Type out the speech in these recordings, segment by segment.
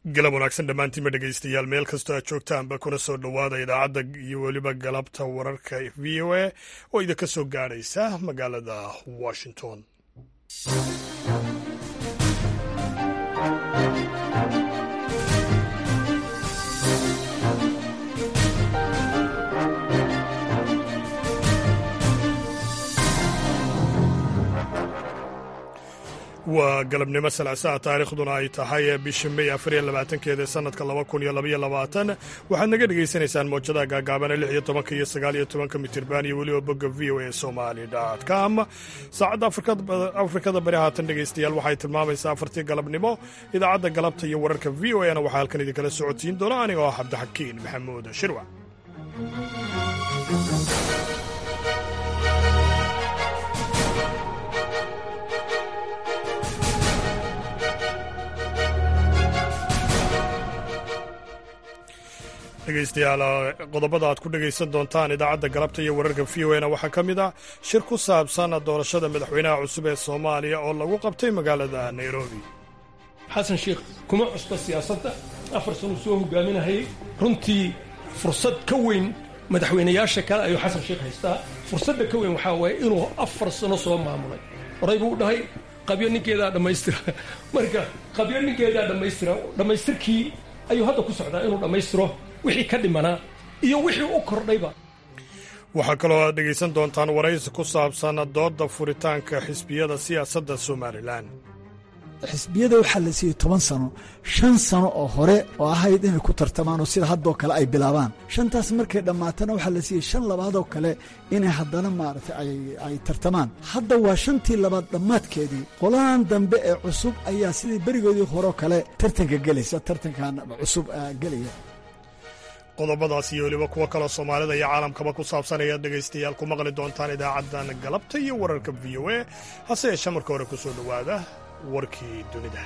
galab wanaagsan dhammaantiinba dhegaystayaal meel kastoo aad joogtaanba kuna soo dhowaada idaacadda iyo weliba galabta wararka v o a oo idinka soo gaadhaysa magaalada washington waa galabnimo salaasaha taariikhduna ay tahay bisha may afariyo labaatankeeda sanadka laba kun iyo labaiyo labaatan waxaad naga dhegaysanaysaan moojadaha gaagaabana lix iyo tobanka iyo sagaal iyo tobanka mitirban iyo weliba bogga v o a somali com saacadda afrikada bari haatan dhegaystayaal waxay tilmaamaysaa afartii galabnimo idaacadda galabta iyo wararka v o a na waxaa halkan idinkala socodsiin doona anigoo ah cabdixakiin maxamuud shirwa dhegaystayaal qodobada aad ku dhegaysan doontaan idaacadda galabta iyo wararka v o na waxaa ka mid ah shir ku saabsan doorashada madaxweynaha cusub ee soomaaliya oo lagu qabtay magaalada nairobi xasan sheikh kuma cusba siyaasadda afar sanuu soo hogaaminahayay runtii fursad ka weyn madaxweynayaasha kale ayuu xasan sheikh haystaa fursadda ka weyn waxaa waaye inuu afar sano soo maamulay horay buu dhahay qabyo ninkeedaa dhammaystira marka qabyo ninkeedaa dhammaystira dhammaystirkii ayuu hadda ku socdaa inuu dhammaystiro wixii ka dhimanaa iyo wixii u kordhayba waxaa kaloo aad dhegaysan doontaan waraysi ku saabsan doodda furitaanka xisbiyada siyaasadda somalilan xisbiyada waxaa la siiyey toban sano shan sano oo hore oo ahayd inay ku tartamaan oo sida haddoo kale ay bilaabaan shantaas markay dhammaatana waxaa la siiyey shan labaadoo kale inay haddana maaragtay ay tartamaan hadda waa shantii labaad dhammaadkeedii qolahan dambe ee cusub ayaa sidii berigoodii horeo kale tartanka gelaysa tartankan cusub gelaya qodobadaas iyo weliba kuwo kaloo soomaalida iyo caalamkaba ku saabsan ayaad dhegaystayaal ku maqli doontaan idaacaddan galabta iyo wararka v o a hase yeeshee marka hore ku soo dhowaada warkii dunida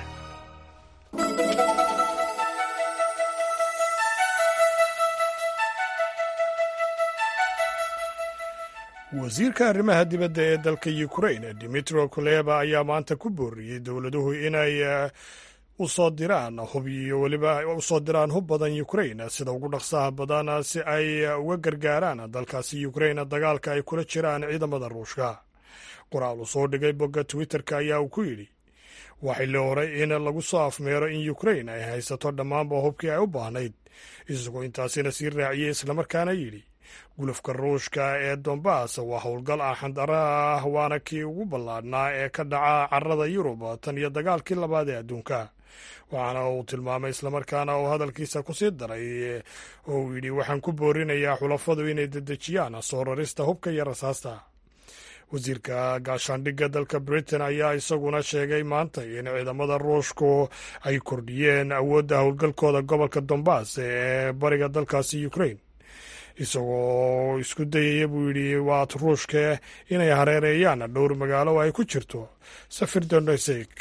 wasiirka arrimaha dibadda ee dalka ukrain dimitro kuleba ayaa maanta ku booriyey dowladuhu inay usoo diraan hub iyo weliba usoo diraan hub badan ukrain sida ugu dhaqsaha badan si ay uga gargaaraan dalkaasi ukrain dagaalka ay kula jiraan ciidamada ruushka qoraal uu soo dhigay bogga twitterka ayaa uu ku yidhi waa xilli hore in lagu soo afmeero in ukrain ay haysato dhammaanba hubkii ay u baahnayd isagoo intaasina sii raaciyey islamarkaana yidhi gulufka ruushka ee dombas waa howlgal ah xandara ah waana kii ugu ballaadhnaa ee ka dhaca carada yurub tan iyo dagaalkii labaad ee adduunka waxaana uu tilmaamay islamarkaana uu hadalkiisa ku sii daray oo uu yidhi waxaan ku boorinayaa xulafadu inay dedejiyaan soo rarista hubka iyo rasaasta wasiirka gaashaandhigga dalka britain ayaa isaguna sheegay maanta in ciidamada ruushku ay kordhiyeen awoodda howlgalkooda gobolka dombas ee bariga dalkaasi ukrain isagoo isku dayaya buu yidhi waad ruushka inay hareereeyaan dhowr magaalo ay ku jirto safir donesek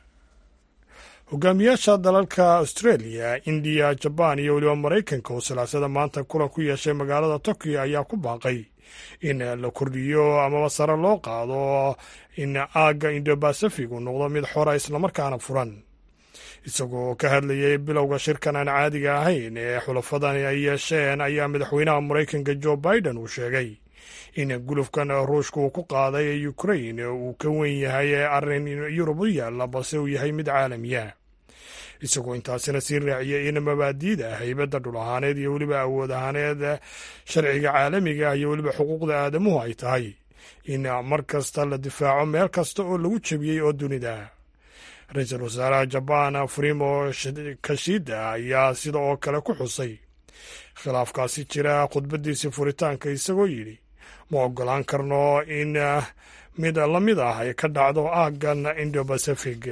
hogaamiyaasha dalalka australia indiya jabaan iyo weliba maraykanka oo silaasada maanta kulan ku yeeshay magaalada tokyo ayaa ku baaqay in la kordhiyo amaba sare loo qaado in aagga indobacific uu noqdo mid xora islamarkaana furan isagoo ka hadlayay bilowga shirkan aan caadiga ahayn ee xulafadani ay yeesheen ayaa madaxweynaha maraykanka jo biden uu sheegay in gulufkan ruushka uu ku qaaday ukrain uu ka wen yahay arrin yurub u yaalla balse uu yahay mid caalamiya isagoo intaasina sii raaciyay in mabaadiida haybadda dhul ahaaneed iyo weliba awood ahaaneed sharciga caalamiga ah iyo weliba xuquuqda aadamuhu ay tahay in mar kasta la difaaco meel kasta oo lagu jebiyey oo dunida ra-iisul wasaaraha jabaan frimo kashida ayaa sida oo kale ku xusay khilaafkaasi jira khudbadiisii furitaanka isagoo yidhi ma ogolaan karno in mid la mid ah ay ka dhacdo aaggan indobacific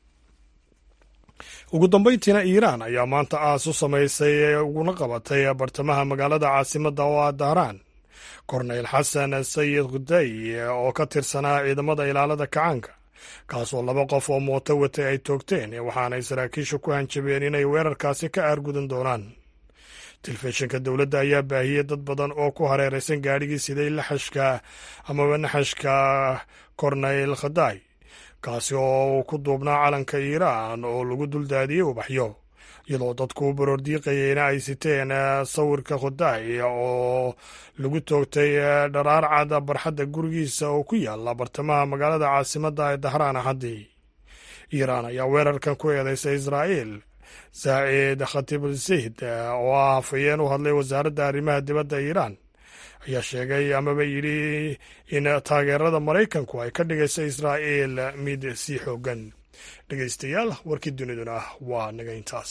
ugu dambeyntiina iiraan ayaa maanta aas u samaysay uguna qabatay bartamaha magaalada caasimadda oo ah dahraan korneyl xasan sayid khuday oo ka tirsanaa ciidamada ilaalada kacaanka kaasoo laba qof oo mooto watay ay toogteen waxaanay saraakiisha ku hanjabeen inay weerarkaasi ka aargudan doonaan telefishinka dowladda ayaa baahiyey dad badan oo ku hareeraysan gaadhigii siday laxashka amaba naxashka korneyl khaday kaasi oo uu ku duubnaa calanka iiraan oo lagu duldaadiyey ubaxyo iyadoo dadku u baroordiiqayeyna ay siteen sawirka khudaay oo lagu toogtay dharaar cad barxadda gurigiisa oo ku yaala bartamaha magaalada caasimadda ee dahraan axaddii iiraan ayaa weerarkan ku eedeysay israa'iil saaciid khatibulsayd oo ah hafayeen u hadlay wasaaradda arrimaha dibadda iiraan ayaa sheegay amaba yidhi in taageerada maraykanku ay ka dhigayso israa'iil mid sii xoogan dhegeystayaal warkii duniduna waa naga intaas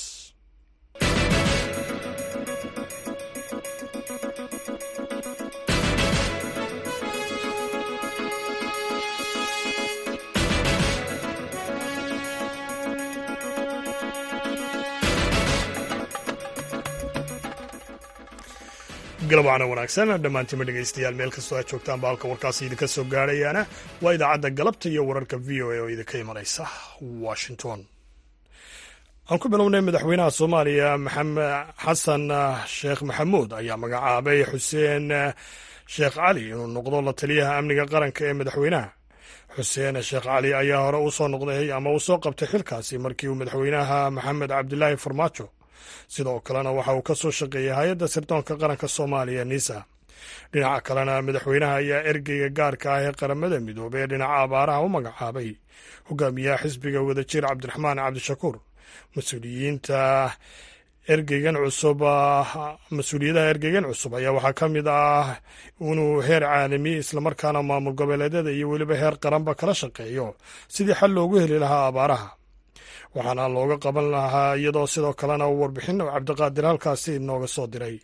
galabcana wanaagsan dhammaantiinma dhegeystayaal meel kastoo aad joogtaan ba halka warkaasi idinka soo gaadhayaana waa idaacadda galabta iyo wararka v o a oo idinka imanaysa washington aan ku bilownay madaxweynaha soomaaliya maxamed xasan sheekh maxamuud ayaa magacaabay xuseen sheekh cali inuu noqdo la taliyaha amniga qaranka ee madaxweynaha xuseen sheekh cali ayaa hore usoo noqday ama uu soo qabtay xilkaasi markii uu madaxweynaha maxamed cabdilaahi farmaajo sidoo kalena waxa uu ka soo shaqeeyey hay-adda sirdoonka qaranka soomaaliya nisa dhinaca kalena madaxweynaha ayaa ergeyga gaarka ah ee qaramada midoobey ee dhinaca abaaraha u magacaabay hogaamiyaha xisbiga wadajir cabdiraxmaan cabdishakuur mas-uuliyiinta ergeygan cusub mas-uuliyadaha ergeygan cusub ayaa waxaa ka mid ah inuu heer caalami islamarkaana maamul goboleedyada iyo weliba heer qaranba kala shaqeeyo sidii xal loogu heli lahaa abaaraha waxaana looga qaban lahaa iyadoo sidoo kalena uu warbixin cabdiqaadir halkaasi inooga soo diray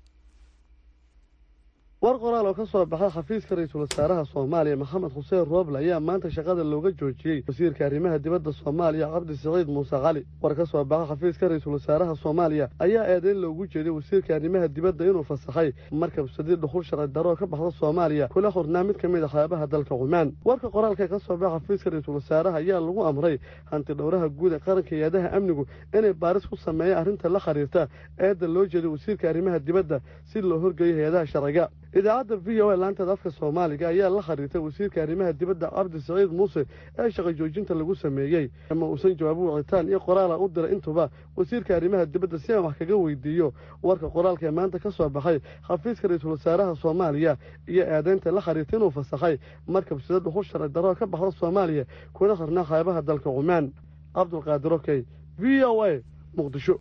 war qoraal oo ka soo baxay xafiiska ra-iisul wasaaraha soomaaliya maxamed xuseen rooble ayaa maanta shaqada looga joojiyey wasiirka arrimaha dibadda soomaaliya cabdi siciid muuse cali war ka soo baxay xafiiska ra-iisul wasaaraha soomaaliya ayaa eedeyn loogu jeeday wasiirka arrimaha dibadda inuu fasaxay markab sadiid dhuxul sharci daroo ka baxda soomaaliya kula xurnaa mid ka mid a xeebaha dalka cumaan warka qoraalka ka soo baxa xafiiska ra-iisul wasaaraha ayaa lagu amray hanti dhowraha guud ee qaranka hay-adaha amnigu inay baaris ku sameeyaan arrinta la xiriirta eedda loo jeeday wasiirka arrimaha dibadda si loo horgeeyo hay-adaha sharciga idaacadda v o a laanteeda afka soomaaliga ayaa la xiriirtay wasiirka arrimaha dibadda cabdi siciid muuse ee shaqa joojinta lagu sameeyey ama uusan jawaabu wicitaan iyo qoraala u diray intuba wasiirka arrimaha dibadda si aan wax kaga weydiiyo warka qoraalka ee maanta ka soo baxay xafiiska ra-iisul wasaaraha soomaaliya iyo eedeynta la xiriirta inuu fasaxay markab sida dhuxul sharci daroo ka baxda soomaaliya kuna xirnaa xeebaha dalka cumaan cabdulqaadir okey v o a muqdisho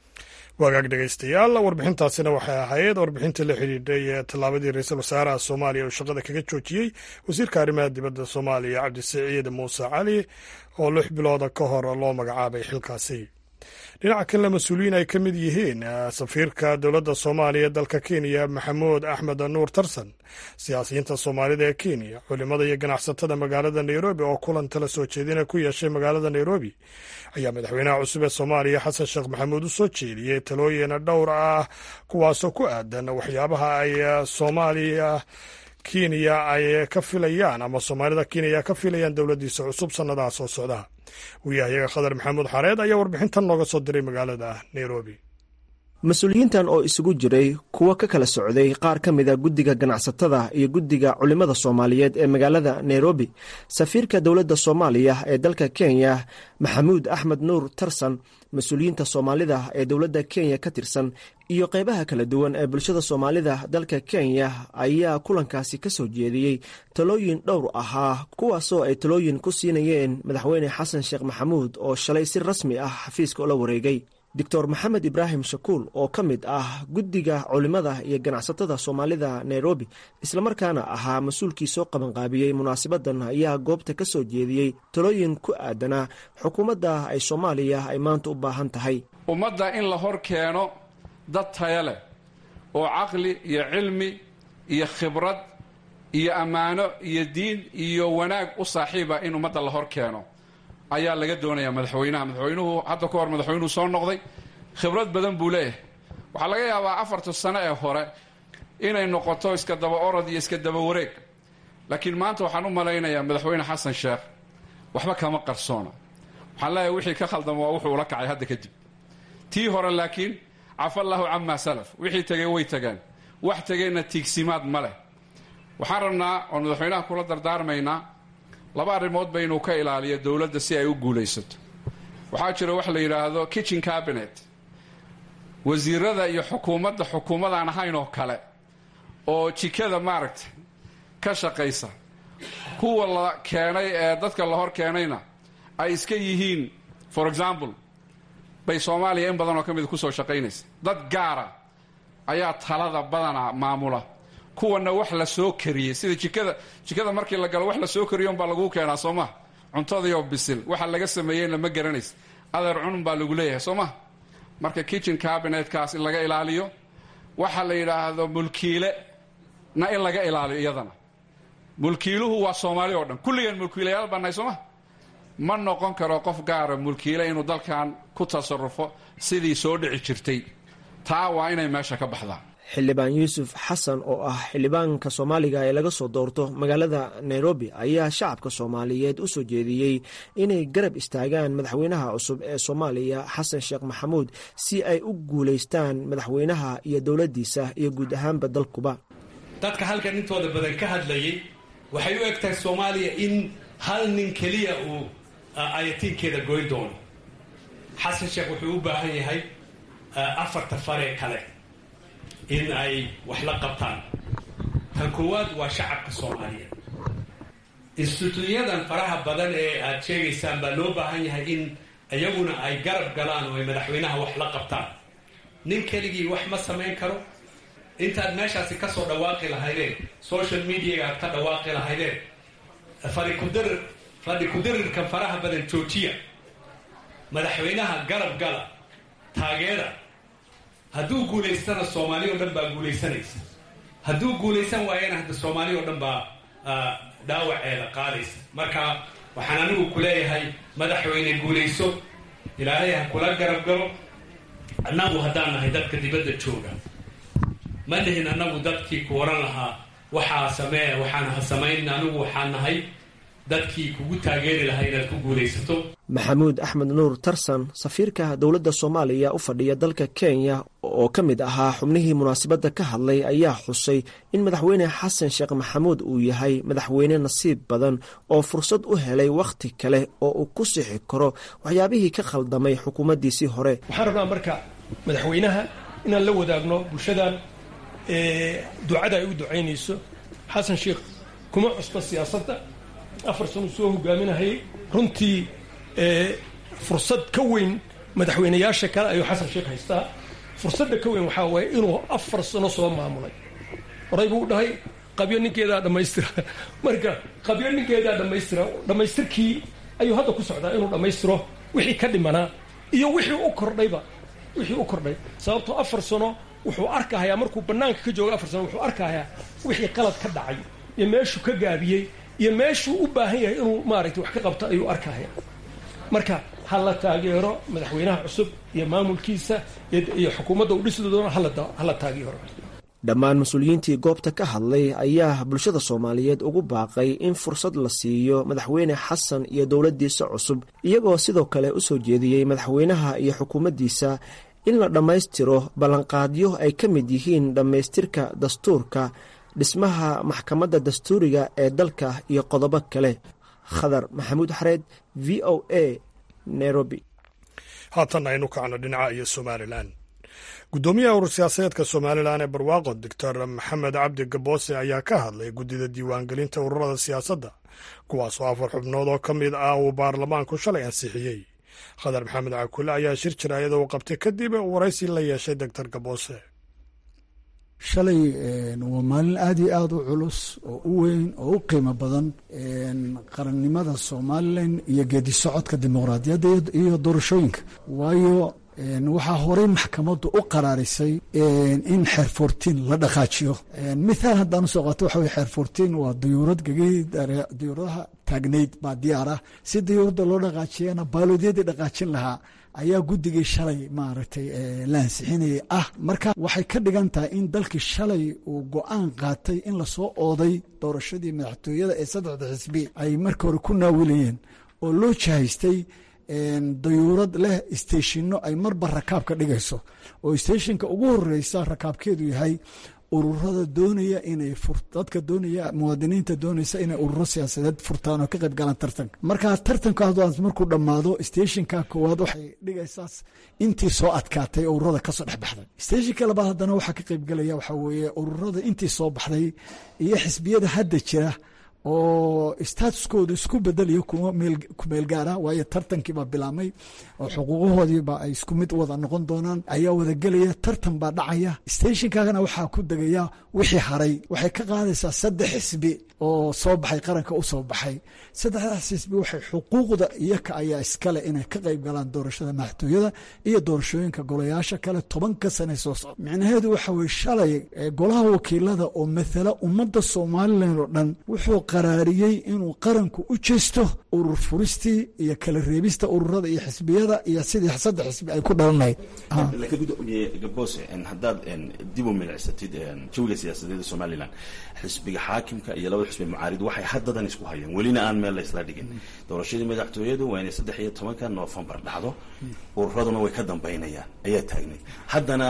wagaag dhegeystayaal warbixintaasina waxay ahayd warbixinta la xidhiidhay ee tallaabadii ra-iisul wasaaraha soomaaliya uu shaqada kaga joojiyey wasiirka arrimaha dibadda soomaaliya cabdisiciid muuse cali oo lix bilooda ka hor loo magacaabay xilkaasi dhinaca kalena mas-uuliyiin ay ka mid yihiin safiirka dowladda soomaaliya dalka kenya maxamuud axmed nuur tarsan siyaasiyiinta soomaalida ee kenya culimada iyo ganacsatada magaalada nairobi oo kulan tala soo jeedina ku yeeshay magaalada nairobi ayaa madaxweynaha cusub ee soomaaliya xasan sheekh maxamuud u soo jeediyey talooyin dhowr ah kuwaasoo ku aadan waxyaabaha ay soomaaliya kenya ay ka filayaan ama soomaalida kenya ka filayaan dowladdiisa cusub sannadaha soo socda wariyahayaga khadar maxamuud xareed ayaa warbixintan nooga soo diray magaalada nairobi mas-uuliyiintan oo isugu jiray kuwo ka kala socday qaar ka mid a guddiga ganacsatada iyo guddiga culimmada soomaaliyeed ee magaalada nairobi safiirka dowladda soomaaliya ee dalka kenya maxamuud axmed nuur tarsan mas-uuliyiinta soomaalida ee dowladda kenya ka tirsan iyo qeybaha kala duwan ee bulshada soomaalida dalka kenya ayaa kulankaasi ka soo jeediyey talooyin dhowr ahaa kuwaasoo ay talooyin ku siinayeen madaxweyne xasan sheekh maxamuud oo shalay si rasmi ah xafiiska ula wareegay doctor maxamed ibraahim shakuul oo ka mid ah guddiga culimmada iyo ganacsatada soomaalida nairobi islamarkaana ahaa mas-uulkii soo qabanqaabiyey munaasabadan ayaa goobta ka soo jeediyey talooyin ku aadanaa xukuumadda ay soomaaliya ay maanta u baahan tahay ummadda in la hor keeno dad taya leh oo caqli iyo cilmi iyo khibrad iyo ammaano iyo diin iyo wanaag u saaxiiba in ummadda la hor keeno ayaa laga doonayaa madaxweynaha madaxweynuhu hadda ka hor madaxweynuhu soo noqday khibrad badan buu leeyahay waxaa laga yaabaa afarta sano ee hore inay noqoto iska daba orod iyo iska daba wareeg laakiin maanta waxaan u malaynayaa madaxweyne xasan sheekh waxba kama qarsoona waxaan leeyahay wixii ka khaldama waa wuxuu ula kacay hadda kadib tii hore laakiin cafa allahu camaa salaf wixii tegey way tageen wax tegeenna tiigsimaad ma leh waxaan rabnaa oon madaxweynaha kula dardaarmaynaa laba arrimood ba inuu ka ilaaliyo dowladda si ay u guulaysato waxaa jira wax la yidhaahdo kitchen cabinet wasiirada iyo xukuumadda xukuumadaan ahayn oo kale oo jikada maaragtay ka shaqaysa kuwa la keenay ee dadka la hor keenayna ay iska yihiin for example bay soomaaliya in badan oo ka mida kusoo shaqaynaysa dad gaara ayaa talada badana maamula kuwana wax la soo kariyey sida jikada jikada markii la galo wax la soo kariyo unbaa laguu keenaa soo maha cuntadiioo bisil waxa laga sameeyeyna ma garanaysa adeer cunun baa lagu leeyahay soo maha marka kitchen cabinetkaas in laga ilaaliyo waxa la yidhaahdo mulkiile na in laga ilaaliyo iyadana mulkiiluhu waa soomaali oo dhan kulligeen mulkiilayaal baa nahay soo maha ma noqon karo qof gaara mulkiile inuu dalkan ku tasarufo sidii soo dhici jirtay taa waa inay meesha ka baxdaan xildhibaan yuusuf xasan oo ah xildhibaanka soomaaliga ee laga soo doorto magaalada nairobi ayaa shacabka soomaaliyeed u soo jeediyey inay garab istaagaan madaxweynaha cusub ee soomaaliya xasan sheekh maxamuud si ay u guulaystaan madaxweynaha iyo dowladdiisa iyo guud ahaanba dalkuba dadka halkan intooda badan ka hadlayay waxay u eg tahay soomaaliya in hal nin keliya uu ayatiinkeeda goyn doono xasan sheekh wuxuu u baahan yahay afarta faree kale in ay wax la qabtaan tan koowaad waa shacabka soomaaliyeed instituuyadan faraha badan ee aad sheegaysaan baa loo baahan yahay in iyaguna ay garab galaan oo ay madaxweynaha wax la qabtaan nin keligii wax ma samayn karo intaad meeshaasi ka soo dhawaaqi lahaydeen social mediaga aad ka dhawaaqi lahaydeen fadhi kudarir fadhi kudarirkan faraha badan joojiya madaxweynaha garab gala taageera hadduu guulaystana soomaali o dhan baa guulaysanaysa hadduu guulaysan waayana hadda soomaali oo dhan baa dhaawaceeda qaadaysa marka waxaan anigu ku leeyahay madaxweyne guulayso ilaahay ha kula garab galo annagu haddaan nahay dadka dibadda jooga ma nihin annagu dadkii ku oran lahaa waxaa samee waxaan ha samayn anigu waxaan nahay dadkii kugu taageeri lahaa inaad ku guulaysato maxamuud axmed nuur tarsan safiirka dowladda soomaaliya u fadhiya dalka kenya oo ka mid ahaa xubnihii munaasabadda ka hadlay ayaa xusay in madaxweyne xasan sheekh maxamuud uu yahay madaxweyne nasiib badan oo fursad u helay wakhti kale oo uu ku sixi karo waxyaabihii ka khaldamay xukuumaddiisii hore waxaan rabnaa marka madaxweynaha inaan la wadaagno bulshadan ducada ay u ducaynayso xasan sheekh kuma cusba siyaasadda afar sano soo hogaaminahayay runtii fursad ka weyn madaxweynayaasha kale ayuu xasan sheekh haystaa fursadda ka weyn waxaa waaye inuu afar sano soo maamulay horay buu dhahay qabyo ninkeedaa dhammaystira marka qabyo ninkeedaa dhammaystira dhammaystirkii ayuu hadda ku socdaa inuu dhammaystiro wixii ka dhimanaa iyo wixii u kordhayba wixii u kordhay sababtoo afar sano wuxuu arkahayaa markuu bannaanka ka joogo afar sano wuxuu arkahayaa wixii qalad ka dhacay iyo meeshuu ka gaabiyey iyo meeshuu u baahan yahay inuu maaragtay wax ka qabto ayuu arkahaya marka ha la taageero madaxweynaha cusub iyo maamulkiisa iyo xukuumadda uu dhisi doono hala taageero dhammaan mas-uuliyiintii goobta ka hadlay ayaa bulshada soomaaliyeed ugu baaqay in fursad la siiyo madaxweyne xasan iyo dowladdiisa cusub iyagoo sidoo kale u soo jeediyey madaxweynaha iyo xukuumaddiisa in la dhammaystiro ballanqaadyo ay ka mid yihiin dhammaystirka dastuurka dhismaha maxkamadda dastuuriga ee dalka iyo qodobo kale khadar maxamuud xareed v o a nairobi haatan aynu kacno dhinaca iyo somalilan guddoomiyaha urur siyaasadeedka somalilan ee barwaaqo doctor maxamed cabdi gaboose ayaa ka hadlay guddida diiwaangelinta ururada siyaasadda kuwaasoo afar xubnood oo ka mid ah uu baarlamaanku shalay ansixiyey khadar maxamed cakule ayaa shir jiraayada uu qabtay kadib waraysi la yeeshay doctor gaboose shalay waa maalin aad iyo aada u culus oo u weyn oo u qiimo badan qarannimada somalilan iyo geedi socodka dimuqraadiyadda iyo doorashooyinka waayo waxaa horey maxkamaddu u qaraarisay in xeer fourtiin la dhaqaajiyo mithaal haddaan usoo qaato waxa weye xeer fourtiin waa dayuurad gegay dayuuradaha taagnayd baa diyaar ah si dayuuradda loo dhaqaajiyana baaloodyadii dhaqaajin lahaa ayaa guddigii shalay maaragtay la ansixinayay ah marka waxay ka dhigan tahay in dalkii shalay uu go-aan qaatay in lasoo ooday doorashadii madaxtooyada ee saddexda xisbi ay marka hore ku naawilayeen oo loo jahaystay dayuurad leh isteeshinno ay marba rakaab ka dhigayso oo isteeshinka ugu horeysa rakaabkeedu yahay ururada doonaya inay dadka doonaya muwaadiniinta doonaysa inay ururo siyaasadeed furtaan oo ka qayb galaan tartanka marka tartankaas markuu dhammaado stationka koowaad waxay dhigaysaa intii soo adkaatay ururada kasoo dhexbaxday stationka labaad haddana waxaa ka qayb galaya waxaa weeye ururada intii soo baxday iyo xisbiyada hadda jira oo statuskooda isku bedelayo kumeel gaara waayo tartankiibaa bilaabmay oo xuquuqahoodiiba ay isku mid wada noqon doonaan ayaa wada gelaya tartan baa dhacaya stationkaagana waxaa ku degaya wixii haray waxay ka qaadaysaa saddex xisbi oo soo baxay qaranka u soo baxay saddexdaas xisbi waxay xuquuqda iyaka ayaa iskale inay ka qayb galaan doorashada madaxtooyada iyo doorashooyinka golayaasha kale tobanka sane soo socda micnaheedu waxa weye shalay golaha wakiilada oo mathala ummadda somalilan oo dhan wuxuu qaraariyey inuu qaranku u jeesto urur furistii iyo kala reebista ururada iyo xisbiyada iyo sidii saddex xisbi ay ku dhalanayd gabose haddaad dib u milicsatid jawiga siyaasadeed ee somalilan xisbiga xaakimka iyo labada xisbi mucaarid waxay haddadan isku hayaan welina aan meel la isla dhigin doorashadii madaxtooyadu waa inay saddex iyo tobanka noofembar dhacdo ururaduna way ka dambaynayaan ayaa taagnay haddana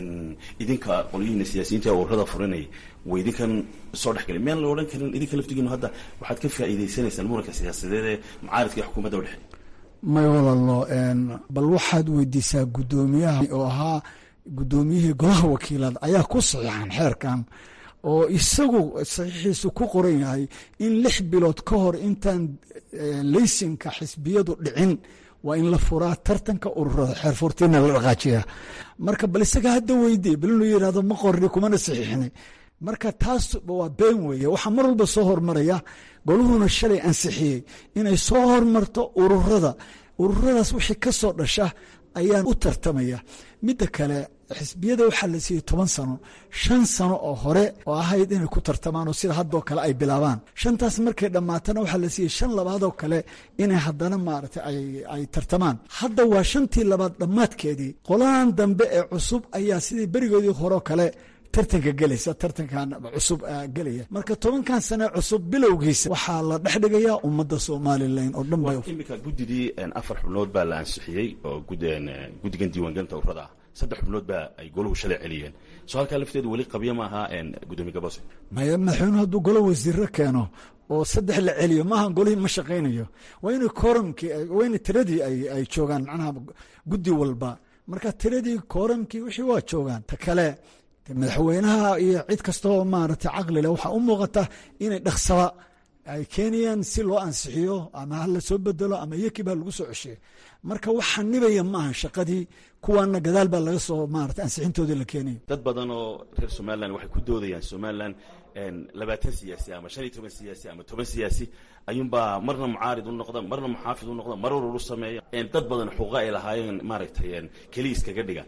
idinka qolyihiina siyaasiyiinta ururada furinaya way idinkan soo dhexgelay miyaan la odhan karin idinka laftigiinu hadda waxaad ka faa'iidaysanaysaan muranka siyaasadeed ee mucaaridka iyo xukuumadda udhexeey may walalo bal waxaad weydiisaa guddoomiyaha oo ahaa guddoomiyihii golaha wakiilada ayaa ku saxiixan xeerkan oo isagu saxiixiisu ku qoran yahay in lix bilood ka hor intaan leysinka xisbiyadu dhicin waa in la furaa tartanka ururada xeer furtiina la dhaqaajiya marka bal isaga hadda weydiye bal inuu yidhahdo ma qorni kumana saxiixinay marka taas waa been weeye waxaa mar walba soo hormaraya goluhuna shalay ansixiyey inay soo hormarto ururada ururadaas wixii ka soo dhasha ayaan u tartamaya midda kale xisbiyada waxaa la siiyey toban sano shan sano oo hore oo ahayd inay ku tartamaan oo sida haddoo kale ay bilaabaan shantaas markay dhammaatana waxaa la siiyey shan labaadoo kale inay haddana maaragtay ay tartamaan hadda waa shantii labaad dhammaadkeedii qolahan dambe ee cusub ayaa sidii berigoodii horeo kale tartanka gelaysa tartankan cusub gelaya marka tobankan sane cusub bilowgiisa waxaa la dhex dhigayaa ummadda somalilan oo dhan bay imika guddidii afar xubnood baa la ansixiyey oo guddigan diiwaangelinta ururada ah saddex xubnood baa ay goluhu shalay celiyeen soo halkaa lafteedu weli qabyo ma aha gudoomiye gabose maya madaxweynuhu hadduu golo wasiiro keeno oo saddex la celiyo maaha golihii ma shaqaynayo waa inay kooramkii waa inay tiradii ay joogaan macnaha guddi walba marka tiradii kooramkii wixii waa joogaan ta kale madaxweynaha iyo cid kastaoo maaragtay caqlile waxaa u muuqata inay dhaksaba ay keenayaan si loo ansixiyo ama ha la soo bedelo ama iyakii baa lagu soo ceshiyo marka waxa nibaya maaha shaqadii kuwaana gadaal baa laga soo maarata ansixintoodii la keenayo dad badan oo reer somalilan waxay ku doodayaan somalilan labaatan siyaasi ama shan iyo toban siyaasi ama toban siyaasi ayuunbaa marna mucaarid u noqda marna muxaafid u noqda mar urur u sameeya dad badan xuquuqa ay lahaayeen maaragtay keliya iskaga dhiga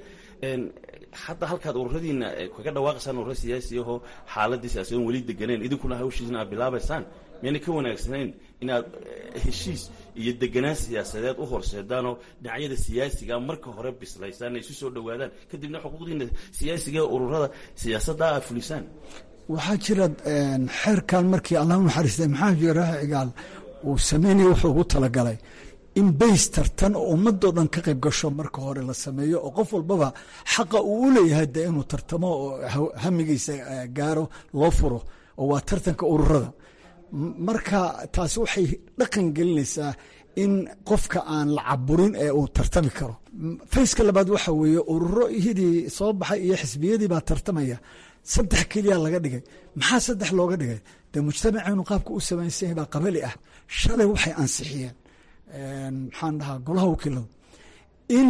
hadda halkaad ururadiina kaga dhawaaqaysaan ururo siyaasi ahoo xaaladii siyaasadoon weli deganeen idinkuna hawshiisna aad bilaabaysaan miyayna ka wanaagsanayn inaad heshiis iyo deganaan siyaasadeed u horseedaanoo dhinacyada siyaasiga marka hore bislaysaan ay isu soo dhowaadaan kadibna xuquuqdiina siyaasiga ee ururada siyaasadda aad fulisaan waxaa jira xeerkan markii allah u naxariistay maxamed jiraax cigaal uu sameynaya wuxuu ugu talagalay in bays tartan oo ummadoo dhan ka qayb gasho marka hore la sameeyo oo qof walbaba xaqa uu u leeyahay dee inuu tartamo oo hamigiisa gaaro loo furo oo waa tartanka ururada marka taasi waxay dhaqan gelinaysaa in qofka aan la caburin ee uu tartami karo fayska labaad waxa weeye ururo hidii soo baxay iyo xisbiyadii baa tartamaya saddex keliya laga dhigay maxaa saddex looga dhigay dee mujtamaceenu qaabka u samaysanyahay baa qabali ah shalay waxay ansixiyeen maxaan dhahaa golaha wakiiladu in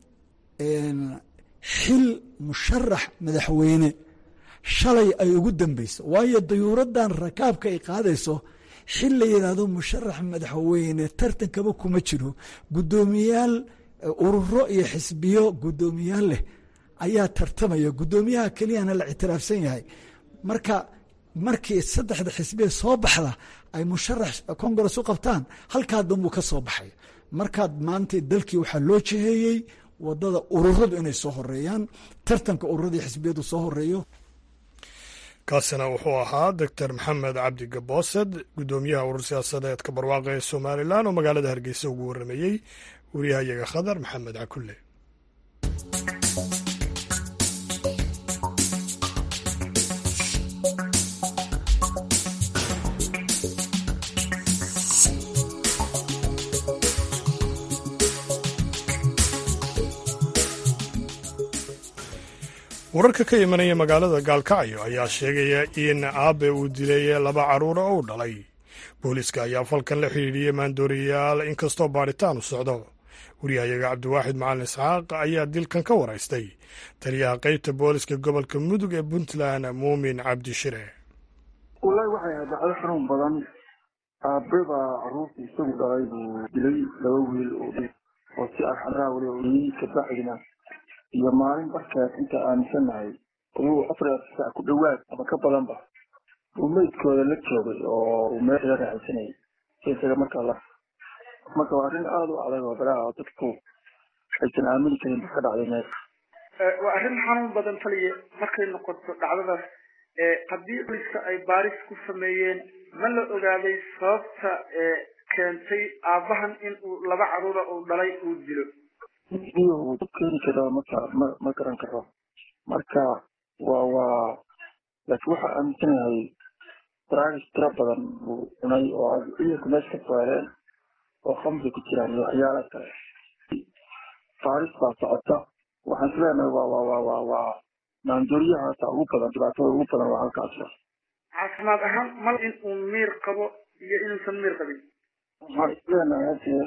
xil musharax madaxweyne shalay ay ugu dambeyso waayo dayuuraddan rakaabka ay qaadayso xil la yidhaahdo musharax madaxweyne tartankaba kuma jiro guddoomiyaal ururo iyo xisbiyo guddoomiyaal leh ayaa tartamaya guddoomiyaha keliyana la ictiraafsan yahay marka markii saddexda xisbiya soo baxda ay musharax congress u qabtaan halkaa danbuu ka soo baxay markaad maanta dalkii waxaa loo jiheeyey wadada ururadu inay soo horeeyaan tartanka ururadii xisbiyadu soo horeeyo kaasina wuxuu ahaa doctor maxamed cabdi gaboosed guddoomiyaha urur siyaasadeedka barwaaqa ee somalilan oo magaalada hargeysa ugu waramayey wariyahayaga khadar maxamed cakulle wararka ka imanaya magaalada gaalkacyo ayaa sheegaya in aabe uu dilay laba carruur oo u dhalay booliiska ayaa falkan la xidhiidhiyey maandooriyayaal inkastoo baadhitaan u socdo wariyahayaga cabdiwaaxid macalin isxaaq ayaa dilkan ka waraystay taliyaha qeybta booliska gobolka mudug ee puntland muumin cabdishire wallaahi waxay ahayd dhacdo xanuun badan aabeba carruurta isagu dhalay buu dilay laba wiil oo si arxaraa weli oyey kabacdina iyo maalin barkeed inta aaminsanahay ayuu afar saac ku dhowaad ama ka badanba uu meydkooda la joogay oo uu meesha raaxaysanayay si isaga markaa la marka waa arrin aada u adag oo baraha dadku aysan aamini karin ka dhacday meesha waa arrin xanuun badan taliya markay noqoto dhacdadaas haddii booliska ay baaris ku sameeyeen ma la ogaaday sababta keentay aabbahan in uu laba carruura uu dhalay uu dilo uu dad keeni karo marka ma ma garan karo marka waa waa laakiin waxaa aaminsanahay daraagis tiro badan uu cunay oo ciidanku meesha ka saaleen oo khamri ku jiraan iyo waxyaala kale baaris baa socota waxaan is leenahay waa waa waa waa waa maandooriyahaasa ugu badan dhibaatada ugu badan waa halkaas caafimaad ahaan mal in uu miir qabo iyo inuusan miir qabin waxaan is leenahay hadee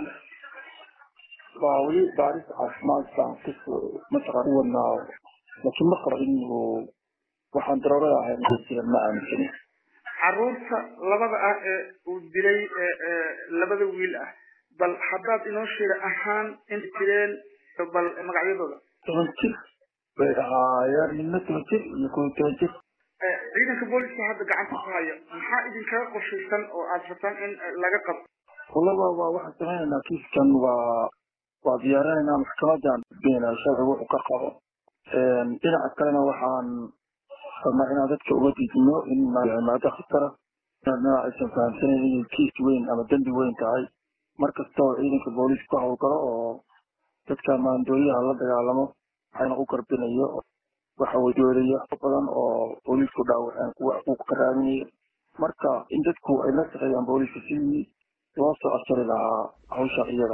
waa weli baaris caafimaad baan ku mataqaan u wadnaa laakiin ma qabo in uu waxaan daroorada ahayn jiran ma aaminsani carruurta labada ah ee uu dilay labada wiil ah bal haddaad inoo sheega ahaan in jireen bal magacyadooda toban jir bay dhahaayeen midna toban jir iyo kow toban jir ciidanka booliska hadda gacanta ku haya maxaa idinkaga qorshaysan oo aad rabtaan in laga qabto walla waa waa waxaan samaynaynaa kiiskan waa waa diyaarinaynaa maxkamadan beenaa sharcigu wuxuu ka qabo dhinaca kalena waxaan rabnaa inaan dadka uga diidino in maado khatara inaa aysan fahamsanayn inay kiis weyn ama dembi weyn tahay mar kasta oo ciidanka booliiska ku howlgalo oo dadka maandooriyaha la dagaalamo waxayna u garbinayo waxa wadoodaya badan oo booliisku dhaawaceen kuwa xuquuq ka raadinaya marka in dadku ay la shaqeeyaan booliiska sidii loo soo asari lahaa hawsha iyada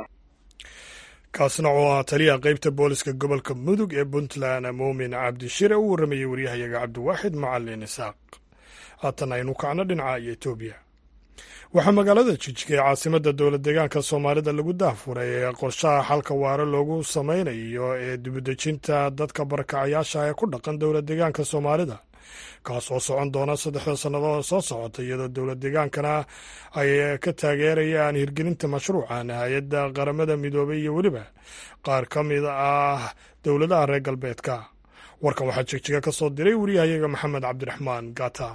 kaasna oo ah taliyaha qeybta booliska gobolka mudug ee puntland muumin cabdishire u warramayey waryahayaga cabdiwaaxid macalin isaaq haatan aynu kacno dhinaca iyo etoobiya waxaa magaalada jijga ee caasimadda dowlad deegaanka soomaalida lagu daahfuray ee qorshaha xalka waare loogu sameynayo ee dibudejinta dadka barakacayaasha ee ku dhaqan dowlad deegaanka soomaalida kaas oo socon doona saddexda sannadood soo socota iyadoo dowlad deegaankana ay ka taageerayaan hirgelinta mashruucan hay-adda qaramada midoobay iyo weliba qaar ka mid ah dowladaha reer galbeedka warkan waxaa jegjiga ka soo diray wariyahayaga maxamed cabdiraxmaan gata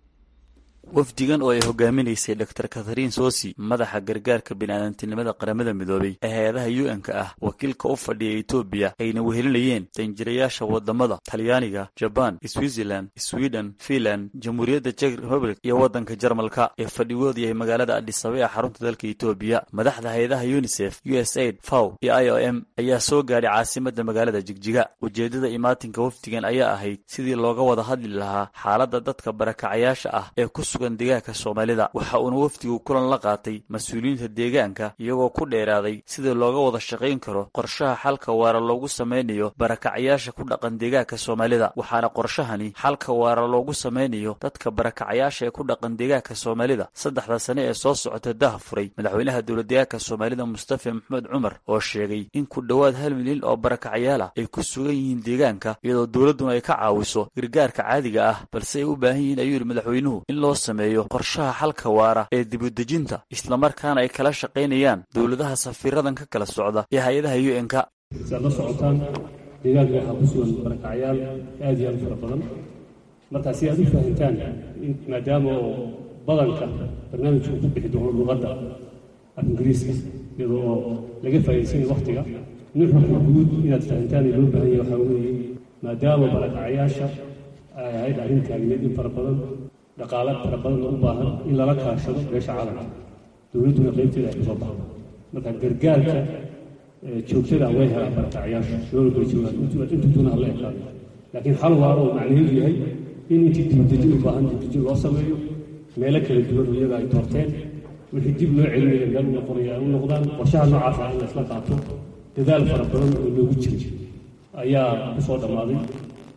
wafdigan oo ay hogaaminaysay dor kathariin sosi madaxa gargaarka biniaadantinimada qaramada midoobay ee hay-adaha u n-ka ah wakiilka u fadhiya etoobiya ayna wehelinayeen danjirayaasha wadamada talyaaniga jabaan switzerland sweden finland jamhuuriyadda jek republic iyo waddanka jarmalka ee fadhigoodu yahay magaalada adhisabe ee xarunta dalka etoobiya madaxda hay-adaha unisef u s aid faw iyo i o m ayaa soo gaadhay caasimada magaalada jigjiga ujeedada imaatinka wafdigan ayaa ahayd sidii looga wada hadli lahaa xaaladda dadka barakacayaasha ah ee ku sugan deegaanka soomaalida waxa uuna wafdigu kulan la qaatay mas-uuliyiinta deegaanka iyagoo ku dheeraaday sidii looga wada shaqayn karo qorshaha xalka waara loogu sameynayo barakacayaasha ku dhaqan deegaanka soomaalida waxaana qorshahani xalka waara loogu sameynayo dadka barakacayaasha ee ku dhaqan deegaanka soomaalida saddexda sane ee soo socota daha furay madaxweynaha dowladdeegaanka soomaalida mustafa maxamed cumar oo sheegay in ku dhowaad hal milyan oo barakacayaal ah ay ku sugan yihiin deegaanka iyadoo dowladduna ay ka caawiso gargaarka caadiga ah balse ay u baahan yihiin ayuu yidhi madaxweynuhu in loo sameeyo qorshaha xalka waara ee dibudejinta islamarkaana ay kala shaqaynayaan dowladaha safiiradan ka kala socda ee hay-adaha u n-ka si aad la socotaan deegaanka waxaa ku sugan barakacyaal aad iyo aad u fara badan markaa si aad u fahantaan maadaama oo badanka barnaamijka uu ku bixi doono luqadda af ingiriiska iyadoo oo laga faa'iidaysanaya waktiga nuxurka guud inaad fahantaan ee loo baahan yahay waxaa weeye maadaama barakacayaasha ay ahayd arrin taagneed in fara badan dhaqaale fara badan u baahan in lala kaashado beesha caalamka dowladduna qaybteeda ay kasoo baxdo marka gargaarka joogtada way helaan barakacayaasha loona bay joogaan intuutuna hala ekaado laakiin xal waara oo macnaheedu yahay in intii dibdejin u baahan dibdejin loo sameeyo meelo kala duwan oo iyaga ay doorteen wixii dib loo celinaya meel u noqonaya ay u noqdaan qorshaha noocaas ah in la isla qaato dadaal fara badan oo loogu jiray ayaa ku soo dhammaaday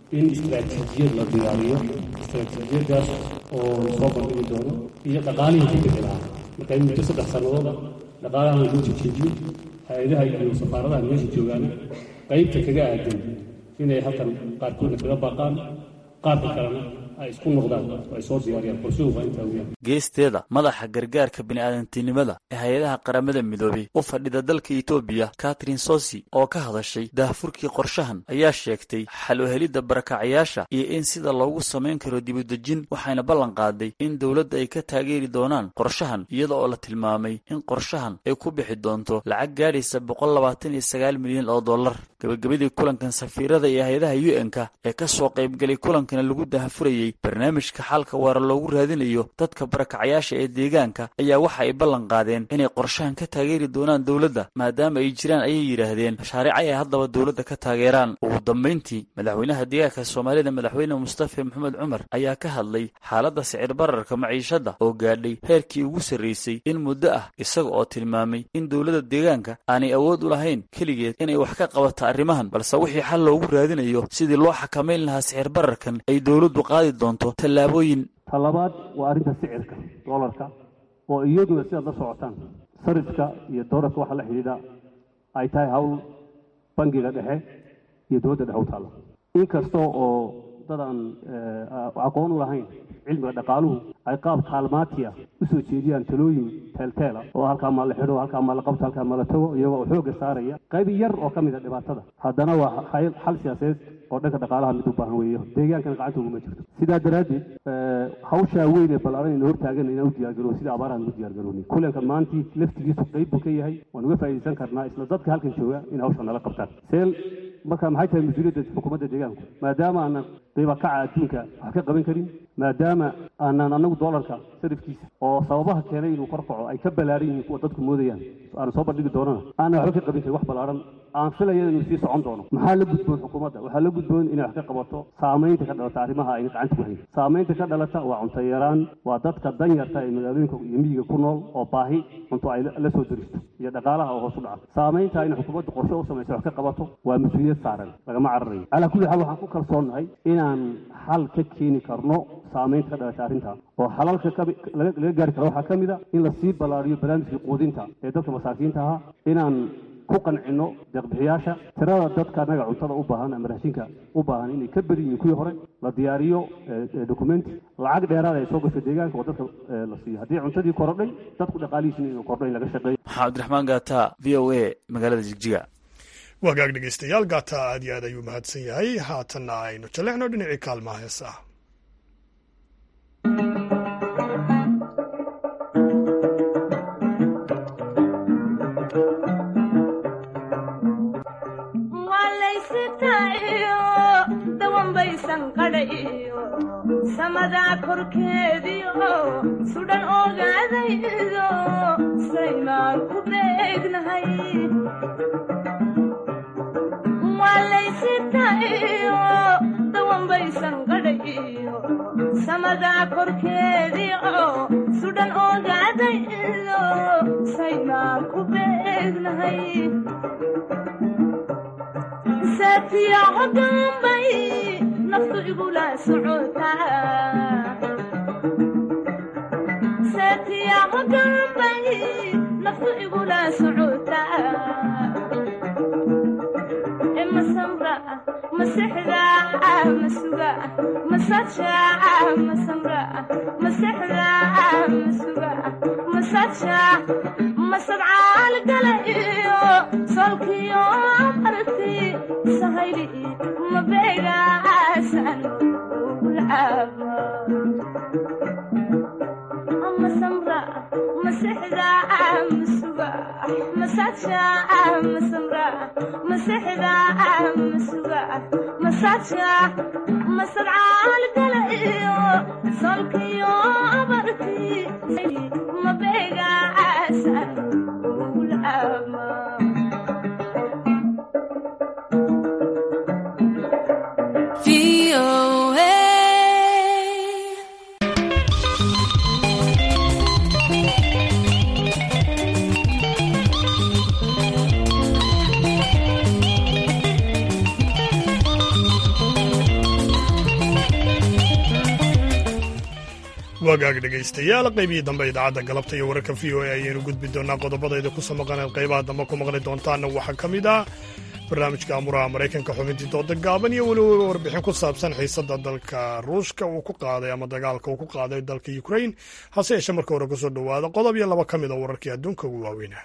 in istaraatiijiyad la diyaariyo istaraatiijiyadaas oo lasoo bandhigi doono iyo dhaqaalihii ku bixi lahaa marka in muddo saddex sannadooda dhaqaalahan loo jejeediyo hay-adaha iyo safaaradaha meesha joogaana qaybta kaga aadan inay halkan qaarkoodna kaga baaqaan qaarka kalena ay isku noqdaan oo ay soo diyaariyaan qorshuhu waa intaa weyaan geesteeda madaxa gargaarka bini'aadantinimada ee hay-adaha qaramada midoobay u fadhida dalka etoobiya katrin sosi oo ka hadashay daahfurkii qorshahan ayaa sheegtay xal u helidda barakacayaasha iyo in sida loogu samayn karo dibudejin waxayna ballan qaaday in dowladda ay ka taageeri doonaan qorshahan iyada oo la tilmaamay in qorshahan ay ku bixi doonto lacag gaadhaysa boqol labaatan iyo sagaal milyan oo dollar gabagabadii kulankan safiirada iyo hay-adaha u n-ka ee ka soo qaybgalay kulankana lagu daahfurayay barnaamijka xalka waara loogu raadinayo dadka barakacayaasha ee deegaanka ayaa waxa ay ballan qaadeen inay qorshahan ka taageeri doonaan dowladda maadaama ay jiraan ayay yidhaahdeen mashaariic ay haddaba dowladda ka taageeraan ugu dambayntii madaxweynaha deegaanka soomaalida madaxweyne mustafa maxamed cumar ayaa ka hadlay xaaladda sicir bararka maciishadda oo gaadhay heerkii ugu sarraysay in muddo ah isaga oo tilmaamay in dowladda deegaanka aanay awood u lahayn keligeed inay wax ka qabato arrimahan balse wixii xal loogu raadinayo sidii loo xakamayn lahaa sicir bararkan ay dowladdu qaadi doonto tallaabooyin talabaad waa arrinta sicirka doolarka oo iyaduna sidaad la socotaan sarifka iyo doolarka waxa la xidhiidha ay tahay hawl bangiga dhexe iyo dowladda dhexe u taalla inkasta oo dad aan aqoon u lahayn cilmiga dhaqaaluhu ay qaab kaalmaatiya usoo jeediyaan talooyin teelteela oo halkaa maa la xidho halkaa maa la qabto halkaa maa la tago iyagoo oo xoogga saaraya qayb yar oo ka mid a dhibaatada haddana waa xal siyaasadeed oo dhanka dhaqaalaha mid u baahan weeyo deegaankana gacanta uguma jirto sidaa daraaddeed hawshaa weyn ee ballaaran ina hortaagan inaan u diyaargaroono sida abaarahan ugu diyaargaroonay kulanka maantii laftigiisu qayb buu ka yahay waan uga faa'iidaysan karnaa isla dadka halkan jooga in hawsha nala qabtaan seel marka maxay tahay mas-uuliyadda xukuumadda deegaanku maadaama aanan qiiba kaca adduunka wax ka qaban karin maadaama aanan anagu doolarka sarifkiisa oo sababaha keenay inuu kor kaco ay ka ballaaran yihiin kuwa dadku moodayaan aanan soo bandhigi doonana aanan waxba ka qabin karin wax ballaaran aan filaya inuu sii socon doono maxaa la gudboon xukuumadda waxaa la gudboon inay wax ka qabato saamaynta ka dhalata arrimaha ayna gacanta ku hayn saamaynta ka dhalata waa cunto yaraan waa dadka danyarta ee magaalooyinka iyo miyiga ku nool oo baahi cunto ay la soo deristo iyo dhaqaalaha oo hoos u dhaca saamaynta ayna xukuumadda qorshe u samaysa wax ka qabato waa mas-uuliyad saaran lagama cararayo calaa kulli xaal waxaan ku kalsoonnahay inaan xal ka keeni karno saamaynta ka dhalata arrinta oo xalalka laga gaari karo waxaa ka mid a in lasii ballaariyo barnaamijkii quudinta ee dadka masaakiinta ahaa inaan ku qancino deeqbixiyaasha tirada dadka anaga cuntada u baahan ama raashinka u baahan inay ka badan yihiin kuwii hore la diyaariyo documenti lacag dheeraada ay soo gasho deegaanka oo dadka la siiyo haddii cuntadii korodhay dadku dhaqaalihiisina inuu kordho in laga shaqeeyo maxaa cabdiraxmaan gaata v o a magaalada jigjiga wagaag dhegeystayaal gaata aad iyo aad ayuu mahadsan yahay haatanna aynu jallecno dhinacii kaalmaha heesaha samadaa korkeediio sudhan ogaadaydo saymaan ku beegnahay waalaysitayo dawanbaysan qadhayo samadaa korkeediio sudhan ogaadaydo saymaan ku beegnahay saatiyaco dambay naftu igula socotasaatiyaco dambay naftu igula socotaa masamra masexda masuga masaja masamra masexda masuga masaja masadcaal gala iyo solkiyo marti sahayli mabeegaasan ugulcaaba masamra masexda masuga masaja masamra masexda masuga masaja masadcaal gala iyo solkiyo barti mabeegaasan ugulcaaba wagaag dhegaystayaal qaybihii dambe idaacadda galabta iyo wararka v o a ayaynu gudbi doonaa qodobadayda ku soo maqaneen qaybaha dambe ku maqli doontaanna waxaa ka mid ah barnaamijka amuraha maraykanka xubintii dooda gaaban iyo weliba warbixin ku saabsan xiisadda dalka ruushka uu ku qaaday ama dagaalka uu ku qaaday dalka ukrain hase yeeshee marka hore kusoo dhowaada qodob iyo laba ka mid a wararkii adduunka ugu waaweynah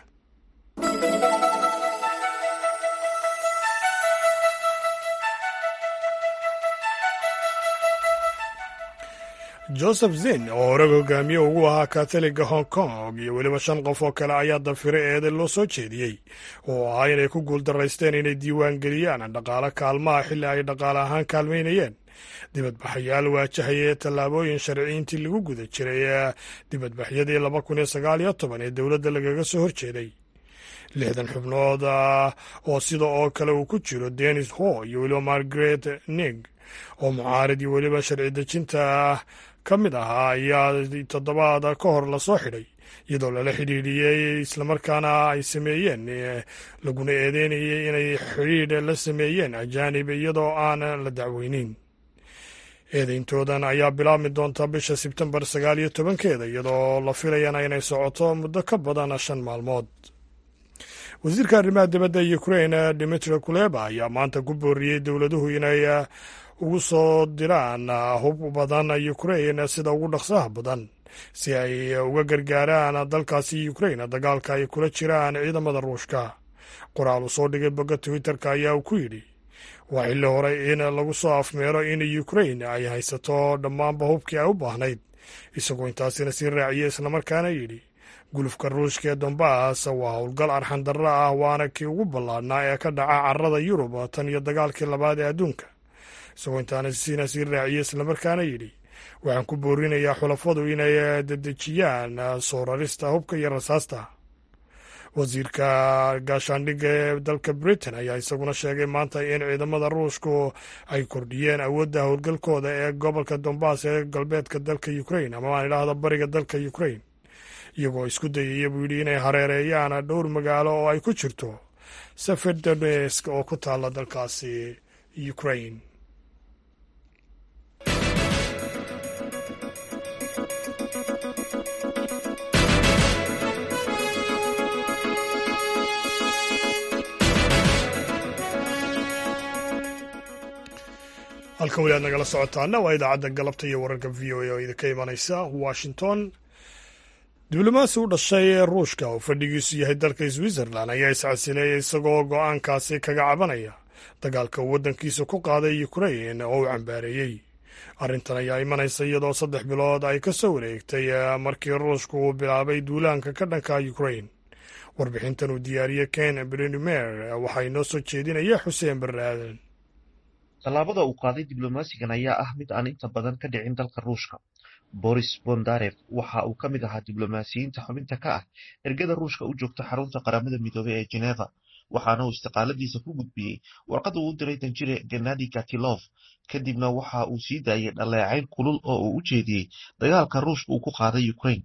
joseph zin oo horega hogaamiye ugu ahaa katoliga hong kong iyo weliba shan qof oo kale ayaa dafire eede loo soo jeediyey oo ahaa inay ku guuldaraysteen inay diiwaan geliyaan dhaqaale kaalmaha xilli ay dhaqaale ahaan kaalmaynayeen dibadbaxayaal waajahaya tallaabooyin sharciintii lagu guda jiray ee dibadbaxyadii laba kun iyo sagaal iyo toban ee dowladda lagaga soo horjeeday lixdan xubnood oo sida oo kale uu ku jiro denis ho iyo weliba margaret nig oo mucaarid iyo weliba sharci dejinta ka mid ahaa ayaa toddobaad ka hor lasoo xidhay iyadoo lala xidhiidhiyey islamarkaana ay sameeyeen laguna eedeynayay inay xidhiidh la sameeyeen ajaanib iyadoo aan la dacweynin eedeyntoodan ayaa bilaabmi doonta bisha sebtembar sagaal iyo tobankeeda iyadoo la filayana inay socoto muddo ka badan shan maalmood wasiirka arrimaha dibadda ukrain dimitri kuleba ayaa maanta ku booriyey dowladuhu inay ugu soo diraan hub badan ukrain sida ugu dhaqsaha badan si ay uga gargaaraan dalkaasi ukrain dagaalka ay kula jiraan ciidamada ruushka qoraal uu soo dhigay bogga twitterka ayaa uu ku yidhi waa xilli hore in lagu soo afmeero in ukrain ay haysato dhammaanba hubkii ay u baahnayd isagoo intaasina sii raaciyey islamarkaana yidhi gulufka ruushka ee dombas waa howlgal arxan darro ah waana kii ugu ballaadhnaa ee ka dhaca carrada yurub tan iyo dagaalkii labaad ee adduunka isagoo intaana siina sii raaciyey islamarkaana yidhi waxaan ku boorinayaa xulafadu inay dedejiyaan soo rarista hubka iyo rasaasta wasiirka gaashaandhigga ee dalka britain ayaa isaguna sheegay maanta in ciidamada ruushku ay kordhiyeen awoodda howlgalkooda ee gobolka dombas ee galbeedka dalka ukrain ama aan idhaahdo bariga dalka ukrain iyagoo isku dayaya buu yidhi inay hareereeyaan dhowr magaalo oo ay ku jirto seferdonesk oo ku taalla dalkaasi ukrain halkan weli aad nagala socotaana waa idaacadda galabta iyo wararka v o a oo idinka imanaysa washington diblomaasi u dhashay ee ruushka oo fadhigiisu yahay dalka switzerland ayaa iscasileeyay isagoo go'aankaasi kaga cabanaya dagaalka uu waddankiisa ku qaaday ukrain oo uu cambaareeyey arrintan ayaa imanaysa iyadoo saddex bilood ay ka soo wareegtay markii ruushku uu bilaabay duulaanka ka dhanka ukrain warbixintan uu diyaariyey ken brinumer waxaa inoo soo jeedinaya xuseen barre aadan tallaabada uu qaaday diblomaasigan ayaa ah mid aan inta badan ka dhicin dalka ruushka boris bondarev waxa uu ka mid ahaa diblomaasiyiinta xubinta ka ah ergada ruushka u joogta xarunta qaramada midoobey ee geneva waxaana uu istiqaaladiisa ku gudbiyey warqad uu u diray danjire genadi gatilov kadibna waxa uu sii daayay dhaleecayn kulul oo uu u jeediyey dagaalka ruushka uu ku qaaday ukrain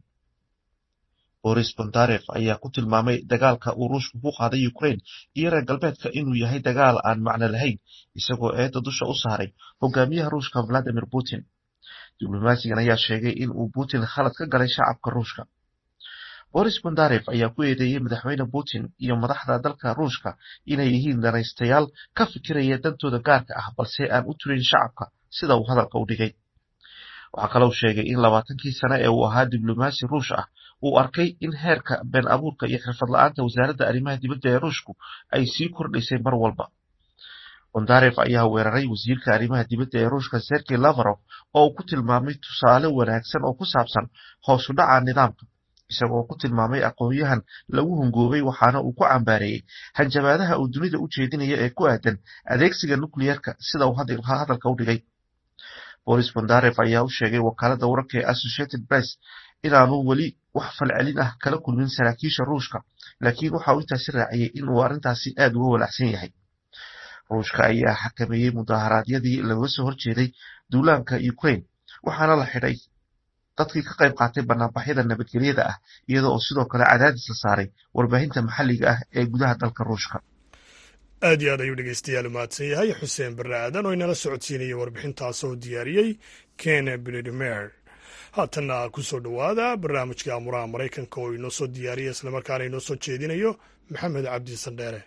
boris bondarev ayaa ku tilmaamay dagaalka uu ruushku ku qaaday ukrain iyo reer galbeedka inuu yahay dagaal aan macno lahayn isagoo eedda dusha u saaray hogaamiyaha ruushka valadimir putin diblomaasigan ayaa sheegay in uu putin khalad ka galay shacabka ruushka boris bondarev ayaa ku eedeeyey madaxweyne putin iyo madaxda dalka ruushka inay yihiin danaystayaal ka fikiraya dantooda gaarka ah balse aan u turin shacabka sida uu hadalka u dhigay waxaa kalou sheegay in labaatankii sane ee uu ahaa diblomaasi ruush ah uu arkay in heerka been abuurka iyo xirfad la-aanta wasaaradda arrimaha dibadda ee ruushku ay sii kordhaysay mar walba bondarev ayaa weeraray wasiirka arrimaha dibadda ee ruushka sergey lavarov oo uu ku tilmaamay tusaale wanaagsan oo ku saabsan hoosu dhaca nidaamka isagoo ku tilmaamay aqoon-yahan lagu hungoobay waxaana uu ku cambaareeyey hanjabaadaha uu dunida u jeedinaya ee ku aadan adeegsiga nukliyerka sida uu hadalka u dhigay boris bondarev ayaa u sheegay wakaaladda wararka ee associated press inaanu weli wax falcelin ah kala kulmin saraakiisha ruushka laakiin waxa uu intaasi raaciyey in uu arrintaasi aad uga walaacsan yahay ruushka ayaa xakameeyey mudaharaadyadii laga soo horjeeday duulaanka ukrain waxaana la xidhay dadkii ka qayb qaatay banaanbaxyada nabadgelyada ah iyada oo sidoo kale cadaadis la saaray warbaahinta maxalliga ah ee gudaha dalka ruushka aad iyo aad ayuu dhegeystayaal umahadsan yahay xuseen barre aadan oo inala socodsiinayay warbixintaas oo diyaariyey ken bridimer haatanna ku soo dhowaada barnaamijka amuraha maraykanka oo inoo soo diyaariya islamarkaana inoo soo jeedinayo maxamed cabdi sandheere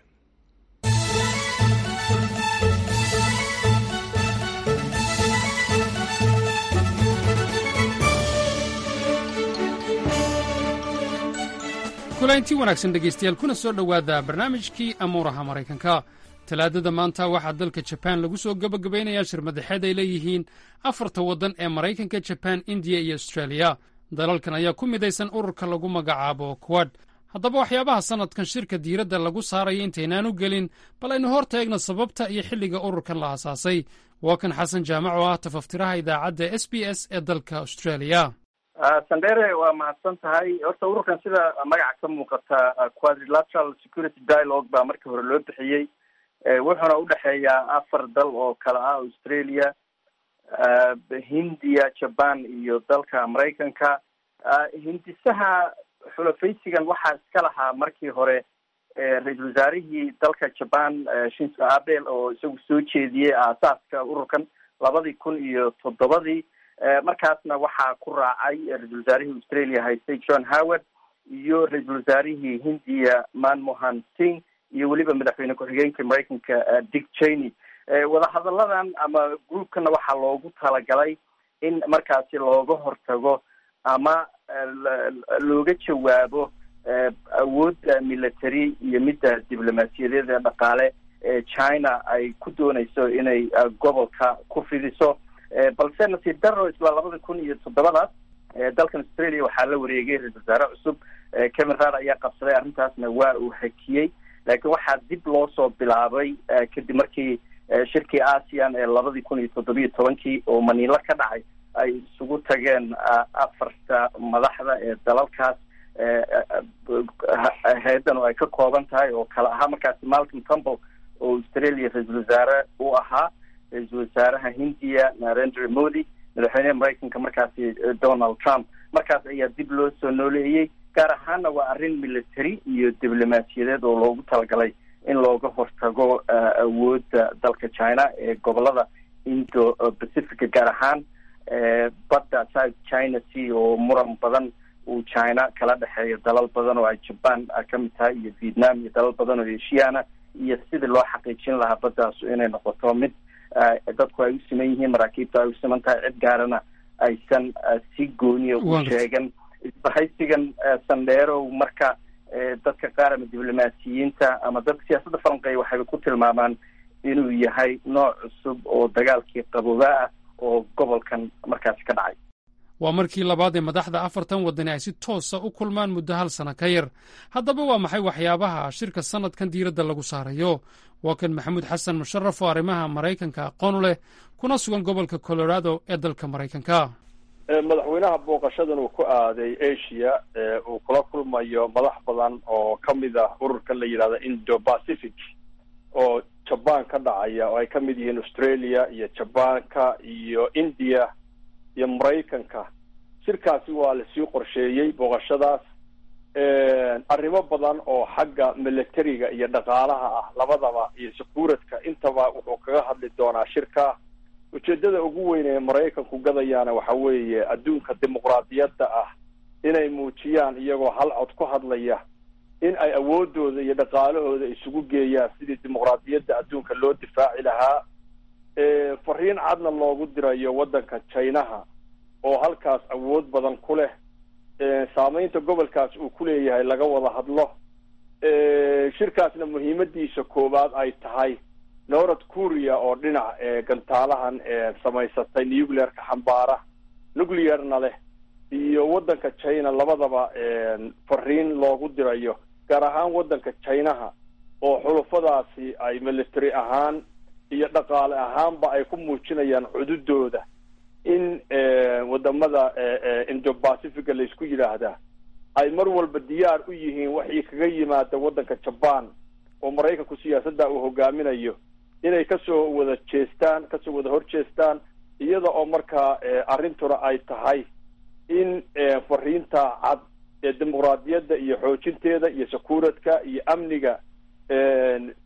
kulayntii wanaagsan dhegaystayaal kuna soo dhowaada barnaamijkii amuuraha maraykanka talaadada maanta waxaa dalka jabaan lagu soo gebagabaynayaa shir madaxeed ay leeyihiin afarta waddan ee maraykanka jabaan indiya iyo austraaliya dalalkan ayaa ku midaysan ururka lagu magacaabo kuwad haddaba waxyaabaha sannadkan shirka diiradda lagu saaraya intaynaanu gelin bal aynu hor taegno sababta iyo xilliga ururkan la aasaasay waa kan xasan jaamac oo ah tafaftiraha idaacadda s b s ee dalka austraaliya sandere waa mahadsan tahay horta ururkan sida magaca ka muuqata quadrilateral security dialogue baa markii hore loo bixiyey wuxuuna udhexeeyaa afar dal oo kale ah australia hindiya jaban iyo dalka maraykanka hindisaha xulafaysigan waxaa iska lahaa markii hore ra-iisul wasaarihii dalka jaban shinzo abel oo isagu soo jeediyey aasaaska ururkan labadii kun iyo toddobadii markaasna waxaa ku raacay ra-isul wasaarihii australia haystay john howard iyo ra-iisul wasaarihii hindiya manmohan singh iyo weliba madaxweyne ku-xigeenka maraykanka dick cheney wadahadalladan ama groupkana waxaa loogu talagalay in markaasi looga hortago ama looga jawaabo awoodda military iyo midda diblomaasiyadeed ee dhaqaale ee china ay ku dooneyso inay gobolka ku fidiso balse nasiib daro isla labada kun iyo toddobadaas dalkan australia waxaa la wareegay ra-isul wasaare cusub kevin rad ayaa qabsaday arrintaasna waa uu hakiyey laakiin waxaa dib loo soo bilaabay kadib markii shirkii aasian ee labadii kun iyo toddobiyo tobankii oo maniilo ka dhacay ay isugu tageen afarta madaxda ee dalalkaas hay-addan oo ay ka kooban tahay oo kale ahaa markaasi malcolm tumble oo australia ra-iisul wasaare u ahaa ra-iisul wasaaraha hindiya narendra modi madaxweyneha maraykanka markaasi donald trump markaas ayaa dib loo soo nooleeyey gaar ahaana waa arrin military iyo diblomaasiyadeed oo loogu talagalay in looga hortago awoodda dalka china ee gobolada indo pacifica gaar ahaan badda south china sea oo muran badan uu china kala dhexeeyo dalal badan oo ay jaban kamid tahay iyo vietnam iyo dalal badan oo eshiana iyo sidii loo xaqiijin lahaa baddaas inay noqoto mid dadku ay u siman yihiin maraakiibta ay u siman tahay cid gaarana aysan si gooniya u sheegan isbahaysigan sandheerow marka dadka qaar ama diblomaasiyiinta ama dadka siyaasadda falanqeeya waxayba ku tilmaamaan inuu yahay nooc cusub oo dagaalkii qabooba ah oo gobolkan markaasi ka dhacay waa markii labaad ee madaxda afartan waddani ay si toosa u kulmaan muddo hal sano ka yar haddaba waa maxay waxyaabaha shirka sannadkan diiradda lagu saarayo waa kan maxamuud xasan musharaf oo arrimaha maraykanka aqoon u leh kuna sugan gobolka colorado ee dalka maraykanka madaxweynaha booqashadan uu ku aaday asia uu kula kulmayo madax badan oo ka mid ah ururkan la yidhahda indo pacific oo jaban ka dhacaya oo ay ka mid yihiin australia iyo jabanka iyo india iyo maraykanka shirkaasi waa lasii qorsheeyey booqashadaas arrimo badan oo xagga militariga iyo dhaqaalaha ah labadaba iyo sakuuradka intaba wuxuu kaga hadli doonaa shirka ujeedada ugu weyn ee maraykanku gadayaana waxa weeye adduunka dimuqraadiyadda ah inay muujiyaan iyagoo hal cod ku hadlaya in ay awoodooda iyo dhaqaalahooda isugu geeyaan sidii dimuqraadiyadda adduunka loo difaaci lahaa fariin cadna loogu dirayo waddanka chinaha oo halkaas awood badan ku leh saameynta gobolkaas uu ku leeyahay laga wada hadlo shirkaasna muhiimadiisa koowaad ay tahay north korea oo dhinac gantaalahan samaysatay nuclearka xambaara nuclearna leh iyo waddanka china labadaba fariin loogu dirayo gaar ahaan waddanka chinaha oo xulufadaasi ay military ahaan iyo dhaqaale ahaanba ay ku muujinayaan cududooda in wadamada indo pacifica laysku yidhaahdaa ay mar walba diyaar u yihiin waxii kaga yimaada waddanka jaban oo maraykanku siyaasadda uu hogaaminayo inay kasoo wada jeestaan kasoo wada hor jeestaan iyada oo markaa arrintuna ay tahay in fariinta cad ee dimuqraadiyadda iyo xoojinteeda iyo sakuuradka iyo amniga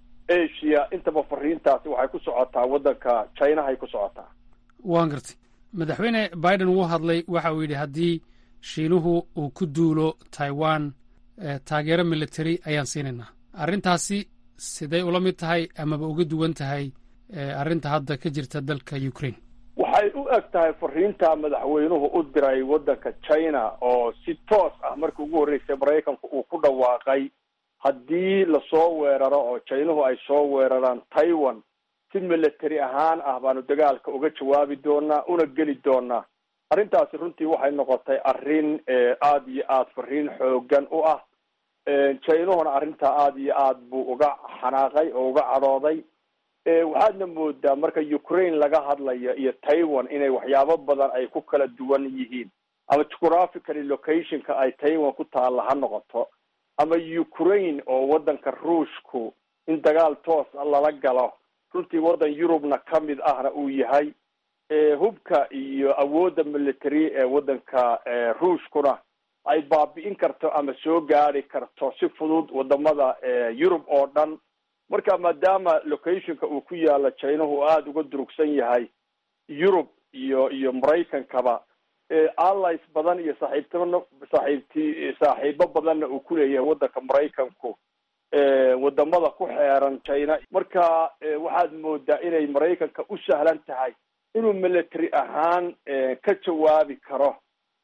asia intaba fariintaasi waxay ku socotaa waddanka chinahay ku socotaa waan gartay madaxweyne biden wuu hadlay waxa uu yidhi haddii shiinuhu uu ku duulo taiwan taageero military ayaan siinaynaa arrintaasi siday ula mid tahay amaba uga duwan tahay arrinta hadda ka jirta dalka ukraine waxay u eg tahay fariinta madaxweynuhu u diray waddanka china oo si toos ah markii ugu horreysay maraykanku uu ku dhawaaqay haddii lasoo weeraro oo chinuhu ay soo weeraraan taiwan si military ahaan ah baanu dagaalka uga jawaabi doonaa una geli doonaa arrintaasi runtii waxay noqotay arrin aada iyo aada fariin xoogan u ah chinuhuna arrintaa aada iyo aad buu uga xanaaqay oo uga cadhooday waxaadna moodaa marka ukraine laga hadlayo iyo taiwan inay waxyaabo badan ay ku kala duwan yihiin ama geographicaly locationka ay taiwan ku taalla ha noqoto ama ukraine oo waddanka ruushku in dagaal toos a lala galo runtii waddan yurubna ka mid ahna uu yahay hubka iyo awoodda military ee waddanka ruushkuna ay baabi'in karto ama soo gaari karto si fudud wadamada yurub oo dhan marka maadaama locationka uu ku yaalo chinahu uu aada uga durugsan yahay yurub iyo iyo maraykankaba allies badan iyo saaxiibtimo saaxiibti saaxiibo badanna uu kuleeyahay waddanka maraykanku wadamada ku xeeran china marka waxaad moodaa inay maraykanka u sahlan tahay inuu military ahaan ka jawaabi karo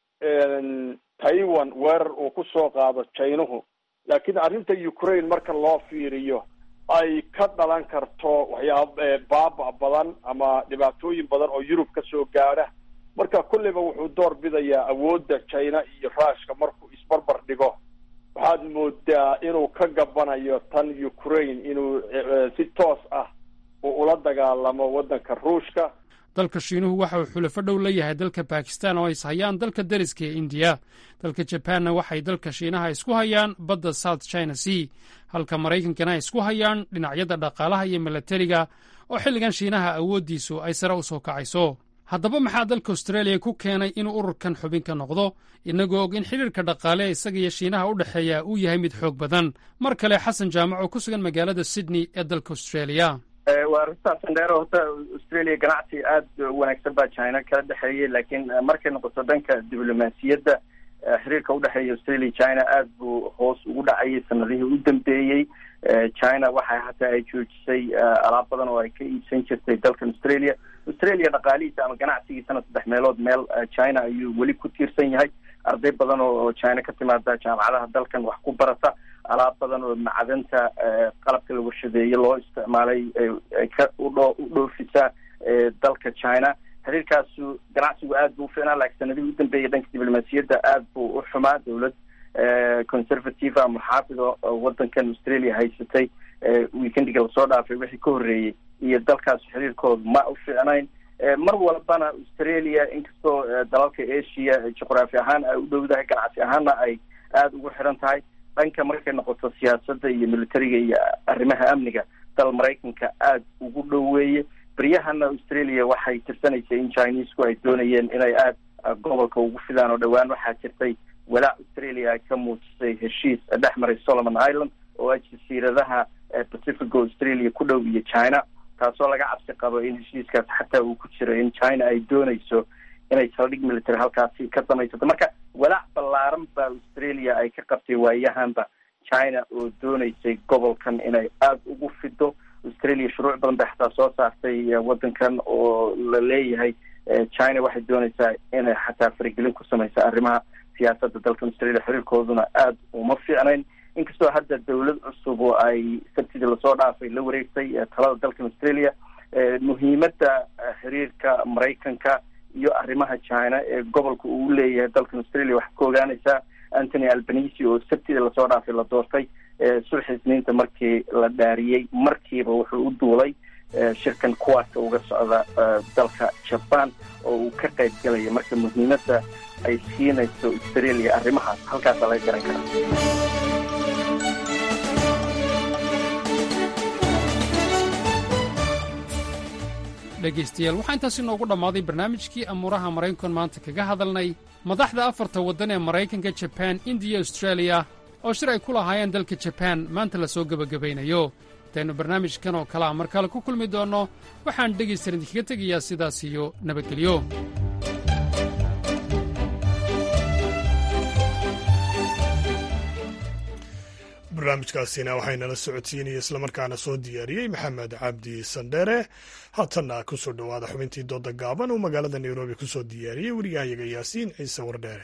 taiwan weerar uu kusoo qaado chinuhu laakiin arrinta ukraine marka loo fiiriyo ay ka dhalan karto waxyaab baaba badan ama dhibaatooyin badan oo yurub ka soo gaadha marka kulliba wuxuu door bidayaa awoodda china iyo ruushka markuu isbarbar dhigo waxaad moodaa inuu ka gabanayo tan ukraine inuu si toos ah uu ula dagaalamo waddanka ruushka dalka shiinuhu waxa uu xulafo dhow la yahay dalka bakistan oo is hayaan dalka deriska ee indiya dalka jabaanna waxay dalka shiinaha isku hayaan badda south china sea halka maraykankana ay isku hayaan dhinacyada dhaqaalaha iyo milatariga oo xilligan shiinaha awooddiisu ay sare u soo kacayso haddaba maxaa dalka australia ku keenay inuu ururkan xubin ka noqdo inagoo og in xidhiirka dhaqaale ee isaga iyo shiinaha u dhexeeya uu yahay mid xoog badan mar kale xasan jaamac oo ku sugan magaalada sydney ee dalka australia waa runtaas sandheero horta australia ganacsi aada wanaagsan baa china kala dhexeeyay laakiin markay noqoto dhanka diblomaasiyadda xiriirka udhexeeya australia china aada buu hoos ugu dhacayay sanadihii u dambeeyey china waxa hataa ay joojisay alaab badan oo ay ka iibsan jirtay dalkan australia australia dhaqaalihiisa ama ganacsigiisana saddex meelood meel china ayuu weli ku tiirsan yahay arday badan oo china ka timaada jaamacadaha dalkan wax ku barata alaab badan oo macdanta qalabka la warshadeeye loo isticmaalay ay ka udho u dhoofisa dalka china xiriirkaasu ganacsigu aad buu uficnaa laakiin sanadihii u dambeeyay dhanka diblomaasiyadda aad buu u xumaa dowlad conservative ama xaafido waddankan australia haysatay weekendiga lasoo dhaafay wixii ka horreeyey iyo dalkaas xiriirkooda ma u fiicnayn mar walbana australia inkastoo dalalka asia juqraafi ahaan ay u dhowdahay ganacsi ahaanna ay aada ugu xiran tahay dhanka markay noqoto siyaasadda iyo militariga iyo arrimaha amniga dal maraykanka aada ugu dhoweeye beryahana australia waxay tirsanaysay in chinesku ay doonayeen inay aada gobolka ugu fidaan oo dhowaan waxaa jirtay walaac australia ay ka muujisay heshiis dhex maray solomon island oo ah jasiiradaha pacifica australia ku dhow iyo china taasoo laga cabsi qabo in heshiiskaas xataa uu ku jiro in china ay doonayso inay saldhig military halkaasi ka samaysato marka walaac ballaaran baa australia ay ka qabtay waayahanba china oo doonaysay gobolkan inay aada ugu fido australia shuruuc badan bay xataa soo saartay waddankan oo la leeyahay china waxay doonaysaa inay xataa faragelin ku samaysa arrimaha siyaasadda dalkan australia xiriirkooduna aada uma fiicnayn inkastoo hadda dawlad cusub oo ay sabtidii lasoo dhaafay la wareegtay talada dalkan australia muhiimadda xiriirka maraykanka iyo arrimaha china ee gobolka uu leeyahay dalkan australia waxaa ka ogaanaysaa anthony albanisi oo sabtidii lasoo dhaafay la doortay sulxi isniinta markii la dhaariyey markiiba wuxuu u duulay shirkan kuwaasa uga socda dalka jaban oo uu ka qayb galaya marka muhiimadda ay siinayso australia arrimahaas halkaasa laga garan karaa dhegaystayaal waxaa intaasi noogu dhammaaday barnaamijkii amuuraha maraykankan maanta kaga hadalnay madaxda afarta waddan ee maraykanka jabaan indiya austraaliya oo shir ay ku lahaayeen dalka jabaan maanta la soo gebagabaynayo intaynu barnaamijkan oo kalea mar kale ku kulmi doonno waxaan dhegaystaran idinkaga tegayaa sidaas iyo nabadgelyo barnaamijkaasina waxaynala socodsiinaya islamarkaana soo diyaariyey maxamed cabdi sandheere haatanna kusoo dhowaada xubintii dooda gaaban uu magaalada nairobi kusoo diyaariyey weriyahayaga yaasiin ciise wardheere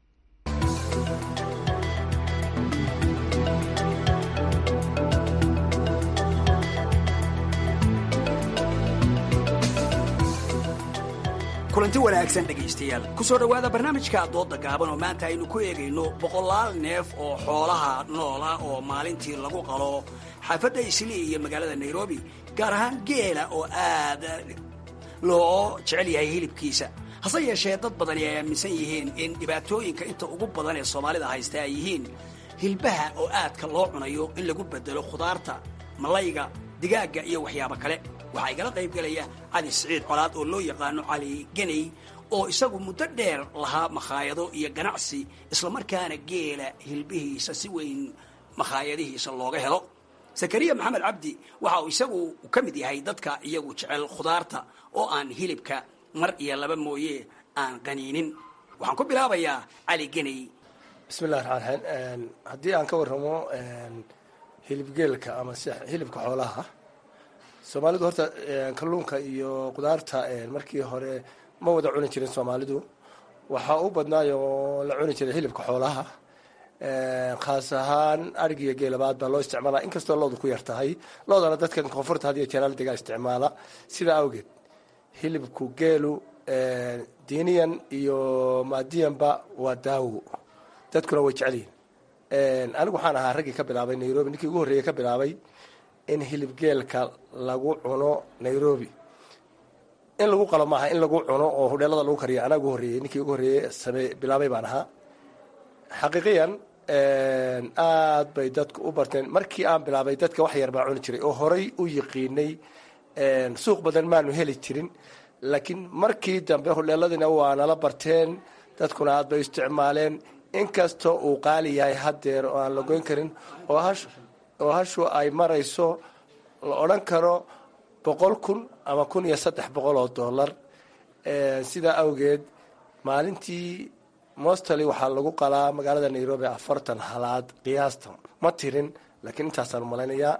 kulanti wanaagsan dhegaystayaal ku soo dhowaada barnaamijka dooda gaaban oo maanta aynu ku eegayno boqolaal neef oo xoolaha noola oo maalintii lagu qalo xaafadda islii iyo magaalada nairobi gaar ahaan geela oo aad loo jecel yahay hilibkiisa hase yeeshee dad badani ay aaminsan yihiin in dhibaatooyinka inta ugu badan ee soomaalida haysta ay yihiin hilbaha oo aadka loo cunayo in lagu bedelo khudaarta malayga digaagga iyo waxyaabo kale waxaa igala qaybgelaya cali siciid colaad oo loo yaqaano cali geney oo isagu muddo dheer lahaa makhaayado iyo ganacsi islamarkaana geela hilbihiisa si weyn makhaayadihiisa looga helo zakariya maxamed cabdi waxa uu isagu ka mid yahay dadka iyagu jecel khudaarta oo aan hilibka mar iyo laba mooye aan qaniinin waxaan ku bilaabayaa cali geney bismillahi raxmaan raxiim haddii aan ka warramo hilibgeelka ama si hilibka xoolaha soomaalidu horta kalluunka iyo qudaarta markii hore ma wada cuni jirin soomaalidu waxaa u badnaayoo la cuni jiray hilibka xoolaha khaas ahaan arigiyo geelabaad baa loo isticmaala inkastoo loodu ku yar tahay loodana dadkan koonfurta had iyo jeeraal degaa isticmaala sidaa awgeed hilibku geelu diiniyan iyo maadiyanba waa daawo dadkuna way jecel yihin anigu waxaan ahaa raggii ka bilaabay nairobi ninkii ugu horreeyey ka bilaabay in hilibgeelka lagu cuno nairobi in lagu qalo maaha in lagu cuno oo hudheelada lagu kariyo anaa ugu horreeyey ninkii ugu horreeyey same bilaabay baan ahaa xaqiiqiyan aad bay dadku u barteen markii aan bilaabay dadka wax yar baa cuni jiray oo horay u yiqiinay suuq badan maanu heli jirin laakiin markii dambe hudheeladiina waa nala barteen dadkuna aad bay isticmaaleen inkastoo uu qaali yahay haddeer oo aan la goyn karin oo hash oo hashu ay marayso la odhan karo boqol kun ama kun iyo saddex boqol oo dollar sidaa awgeed maalintii mostally waxaa lagu qalaa magaalada nairobi afartan halaad qiyaasta ma tirin laakiin intaasaan malaynayaa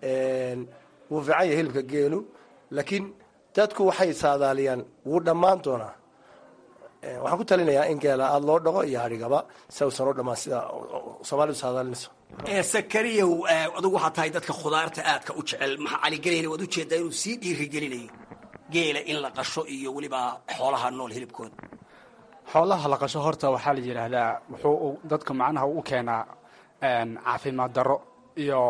wuu fiican yahay hilibka geelu laakiin dadku waxay saadaaliyaan wuu dhammaan doonaa waxaan ku talinayaa in geela aada loo dhaqo iyo hadhigaba si uusan u dhammaan sida soomaalidu saadaalinayso sakariyow adugu waxaa tahay dadka khudaarta aadka u jecel maxaa caligelayna waad ujeedaa inuu sii dhiirigelinayo geela in la qasho iyo weliba xoolaha nool hilibkooda xoolaha la qasho horta waxaa la yidhaahdaa wuxuu dadka macnaha u keenaa caafimaad darro iyo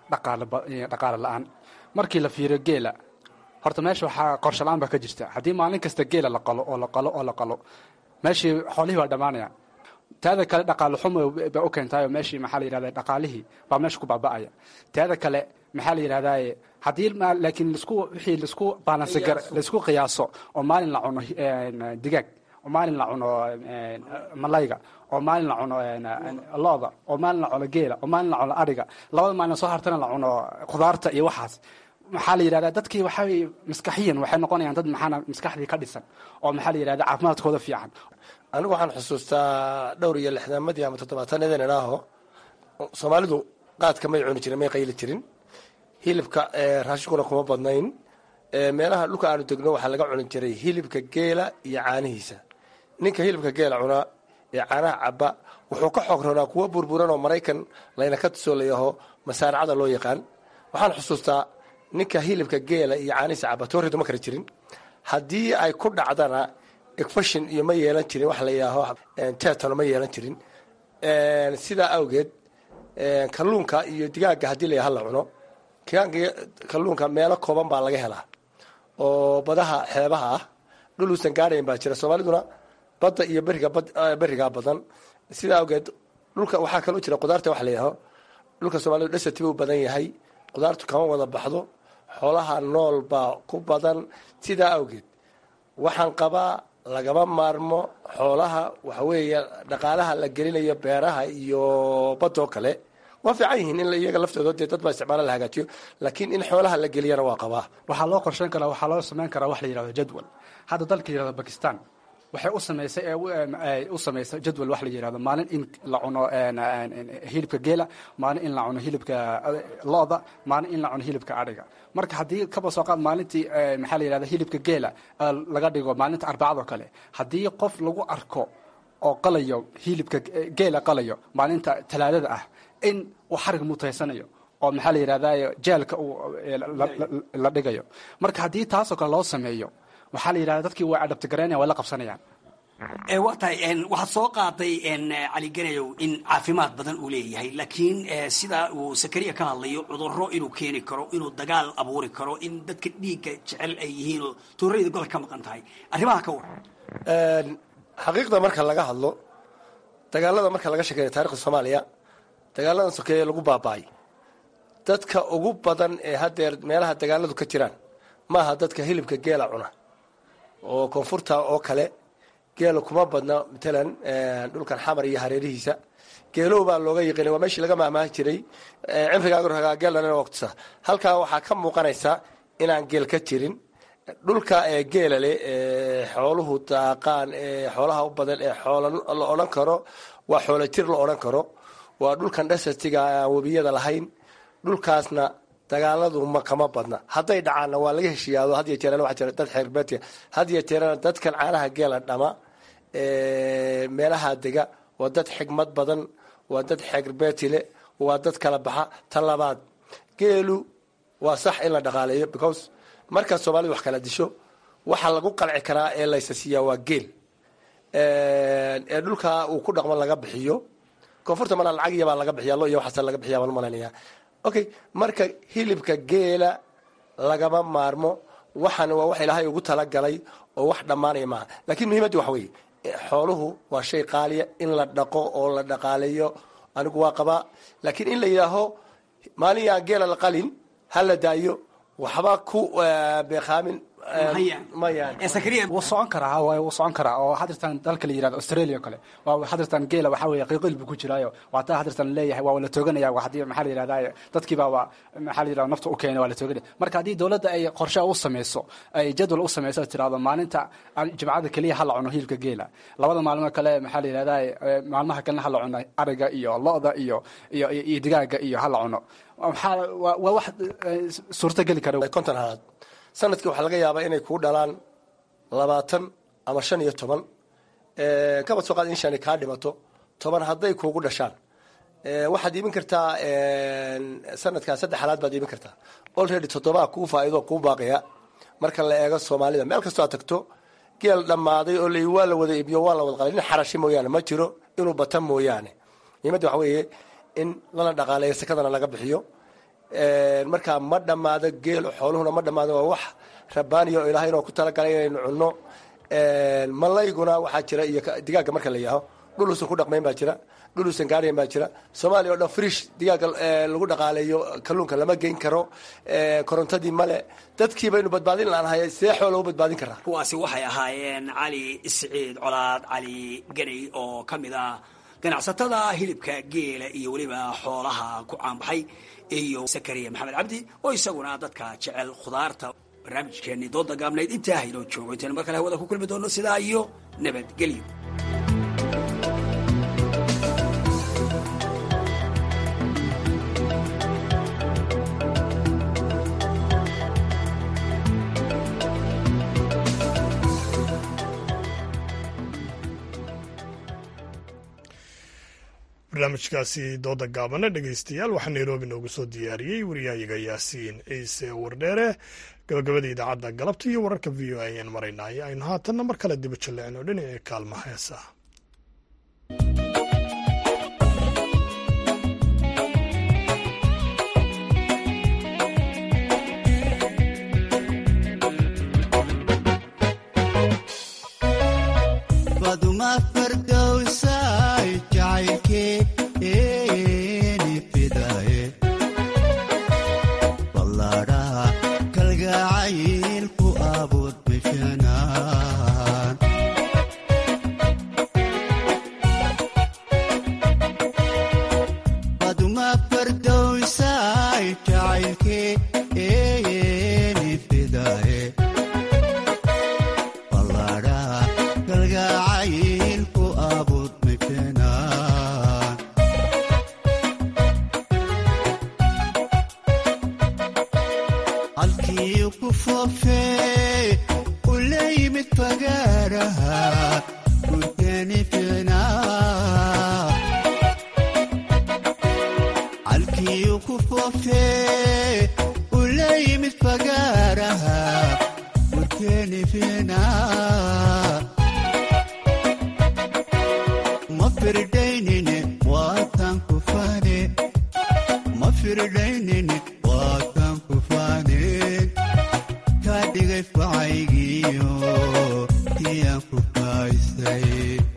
dhaqaale la-aan markii la fiiriyo geela horta meesha waxaa qorsho la-aan baa ka jirta haddii maalin kasta geela la qalo oo la qalo oo la qalo meeshii xoolihii baa dhammaanaya taada kale dhaqaale xumo ba u keentaayo meeshii maxaa la yidhahda dhaqaalihii baa meesha ku baaba'aya taada kale maxaa la yidhahdaa haddii laakiin lasku wixii lasku baalansi gar laisku qiyaaso oo maalin la cuno digaag oo maalin la cuno malayga oo maalin la cuno looda oo maalin la cuno geela oo maalin la cuno adhiga labada maalin soo hartana la cuno khudaarta iyo waxaas maxaa la yidhahdaa dadkii waxay maskaxiyan waxay noqonayaan dad maxaana maskaxdii ka dhisan oo maxaa la yidhahda caafimaadkooda fiican anigu waxaan xusuustaa dhowr iyo lixdaamadii ama toddobaatanadan idhaaho soomaalidu qaadka may cuni jirin may qayli jirin hilibka raashinkuna kuma badnayn meelaha dhulka aanu degno waxaa laga cuni jiray hilibka geela iyo caanihiisa ninka hilibka geela cunaa ee caanaha caba wuxuu ka xoog roonaa kuwa burburan oo maraykan layna ka tusoo layaho masaaracada loo yaqaan waxaan xusuustaa ninka hilibka geela iyo caanihiisa caba tooridu ma kari jirin haddii ay ku dhacdana efashin iyo ma yeelan jirin wax la yidhaaho tetano ma yeelan jirin sidaa awgeed kalluunka iyo digaaga haddii la hala cuno kalluunka meelo kooban baa laga helaa oo badaha xeebaha ah dhul uusan gaadhayn baa jira soomaaliduna badda iyo beriga berigaa badan sidaa awgeed dhulka waxaa kaloo jira qudaarta wax la yidhaaho dhulka soomaalidu dhasatiba u badan yahay qudaartu kama wada baxdo xoolaha nool baa ku badan sidaa awgeed waxaan qabaa lagama maarmo xoolaha waxa weeye dhaqaalaha la gelinayo beeraha iyo badoo kale waa fiican yihiin in iyaga laftooda dee dad baa isticmaala la hagaajiyo laakiin in xoolaha la geliyana waa qabaa waxaa loo qorsheyn karaa waxaa loo samayn karaa wax la yidhahdo jadwal hadda dalka yidhahdo bakistan waxay u samaysay ee u- em, ay u samaysay jadwal wax la yidhahdo maalin in la cuno en, en, en, hilibka geela maalin in la cuno hilibka eh, lo'da maalin in la cuno hilibka adhiga marka haddii kaba soo qaad maalintii eh, maxaa la yidhahda hilibka geela eh, laga dhigo maalinta arbacadoo kale haddii qof lagu arko oo qalayo hilibka eh, geela qalayo maalinta talaadada ah in uu xarig mutaysanayo oo maxaa la yidhahda jeelka uu eh, la- la- la dhigayo marka haddii taasoo kale loo sameeyo waxaa la yidhahda dadkii way adhabtigaraynaya way la qabsanayaan ee waa tahay en, waxaad soo qaaday en, cali ganayow in caafimaad badan uu leeyahay laakiin eh, sida uu sakariya ka hadlayo cudurro inuu keeni karo inuu dagaal abuuri karo in dadka dhiigga jecel ay yihiin oo tuurayda gol ka maqan tahay arrimaha ka waran xaqiiqda marka laga hadlo dagaalada marka laga sheekeeyo taarikhda soomaaliya dagaaladan sokeeye lagu baaba'ay dadka ugu badan ee haddeer meelaha dagaaladu ka jiraan maaha dadka hilibka geela cuna oo koonfurta oo kale geela kuma badna matalan dhulkan xamar iyo hareerihiisa geelow baa looga yiqiinay waa meeshii laga mahmaahi jiray cimrigaaga ragaa geelana waqtisa halkaa waxaa ka muuqanaysa inaan geel ka jirin dhulka ee geela leh ee xooluhu daaqaan ee xoolaha u badan ee xoola la odhan karo waa xoola jir la odhan karo waa dhulkan dhasatiga aan webiyada lahayn dhulkaasna dagaaladu ma kama badna hadday dhacaanna waa laga heshiiyaado had iyo jeerana waxaa jira dad xeerbeetiya had iyo jeerana dadkan caanaha geela dhama ee meelaha dega waa dad xigmad badan waa dad xeerbeeti leh waa dad kala baxa ta labaad geelu waa sax in la dhaqaaleeyo because markaa soomaalidu wax kala disho waxaa lagu qalci karaa ee laysasiiyaa waa geel ee dhulka uu ku dhaqmo laga bixiyo koonfurta mana lacag iyabaa laga bixiya lo iyo waxaasa laga bixiya baan umalaynaya okay marka hilibka geela lagama maarmo waxaan waa wax ilaahay ugu talagalay oo wax dhammaanaya maaha laakiin muhiimaddu waxa weeye xooluhu waa shay qaaliya in la dhaqo oo la dhaqaaleeyo anigu waa qabaa laakiin in la yidhaaho maalin yaan geela la qalin ha la daayo waxba ku beekaamin wuu socon karaa waay wuu socon karaa oo hadirtan dalka la yirahdo australia o kale waa hadirtan geela waxaa weeye qiiqil buu ku jiraayo waa taa hadirtan leeyahay waa la tooganaya waa haddii maxaa la yirahdaa dadkiiba waa maxaa la yirahdaa nafta u keenay waa la tooganaya marka haddii dowladda ay qorshe u sameyso ay jadwal u sameyso tirahdo maalinta jimcada keliya ha la cuno hilibka geela labada maalmo kale maxaa la yirahdaa maalmaha kalena ha la cuno ariga iyo lo-da iyo iyo iyo digaaga iyo ha la cuno maxaa waa wax suurto geli kara konton halaad sanadkii waxaa laga yaabaa inay kuu dhalaan labaatan ama shan iyo toban kabad soo qaad in shani kaa dhimato toban hadday kuugu dhashaan waxaad iibin kartaa sanadkaa saddex halaad baad iibin kartaa olready toddobaa kuu faa'ido kuu baaqaya marka la eego soomaalida meel kastoo aad tagto geel dhammaaday oo la waa la wada iibiyo waa la wada qalay nin xarashi mooyaane ma jiro inuu bata mooyaane muhiimadda waxa weeye in lana dhaqaaleeyo sakadana laga bixiyo markaa ma dhammaado geelo xooluhuna ma dhammaado waa wax rabaaniya oo ilaahay inoo ku talagalay inaynu cunno malayguna waxaa jira iyo digaaga marka la yaaho dhul uusan ku dhaqmayn baa jira dhul uusan gaarayn baa jira soomaaliya oo dhan frish digaaga lagu dhaqaaleeyo kalluunka lama geyn karo korontadii male dadkii baynu badbaadin laanahay see xoo lagu badbaadin karaa kuwaasi waxay ahaayeen cali siciid colaad cali ganay oo ka mid ah ganacsatada hilibka geela iyo weliba xoolaha ku caanbaxay iyo sakariya maxamed cabdi oo isaguna dadka jecel khudaarta barnaamijkeenii dooda gaabnayd intaa haynoo joogo intaynu mar kale hawada ku kulmi doono sidaa iyo nabadgelyo barnaamijkaasi dooda gaabana dhegeystayaal waxaa nairobi noogu soo diyaariyey wariyahayaga yaasiin ciise wardheere gabagabada idaacadda galabta iyo wararka v o a ayaan maraynay aynu haatanna mar kale diba jalleecno dhinaca kaalmaha heesaha kalgacayl ku abuud bishanaan foofee ula yimid fagaaraha gurkeeni fiicnaa calkiyu ku foofee ula yimid fagaaraha gurkeeni fiicnaa ma firdaynine waatan ku faane ma firdaynine waatan ku faaneen kaa dhigay facaygiyo tiyaan ku faaysay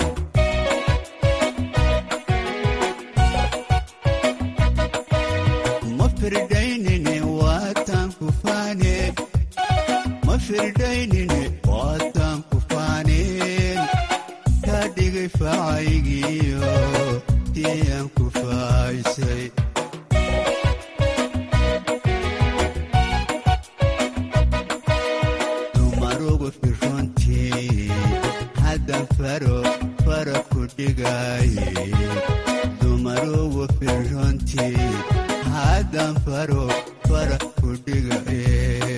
ma firdaynine waatan ku faane ma firdaynine waatan ku faaneen kaa dhigay facaygiyo tiyaan ku faaysay dumarugu firrontii haddan faro fara ku dhigaaye dumarugu firrontii haddan faro fara ku dhigaye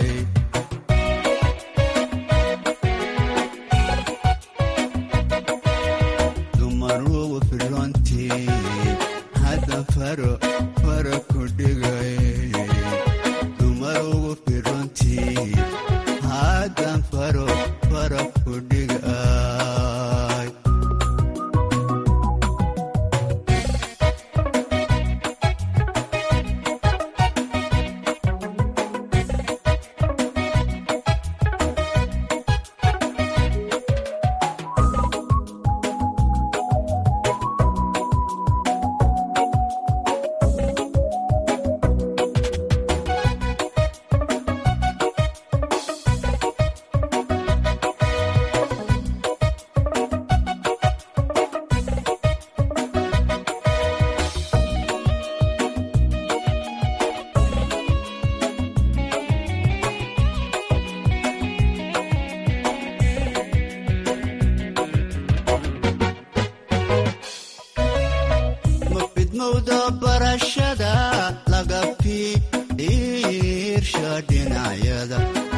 dumarugu firrontii haddan faro fara ku dhigaye dumarugu firrontii haddan faro fara ku dhigay ma fidmowda barashada laga fiirsha dhinacyada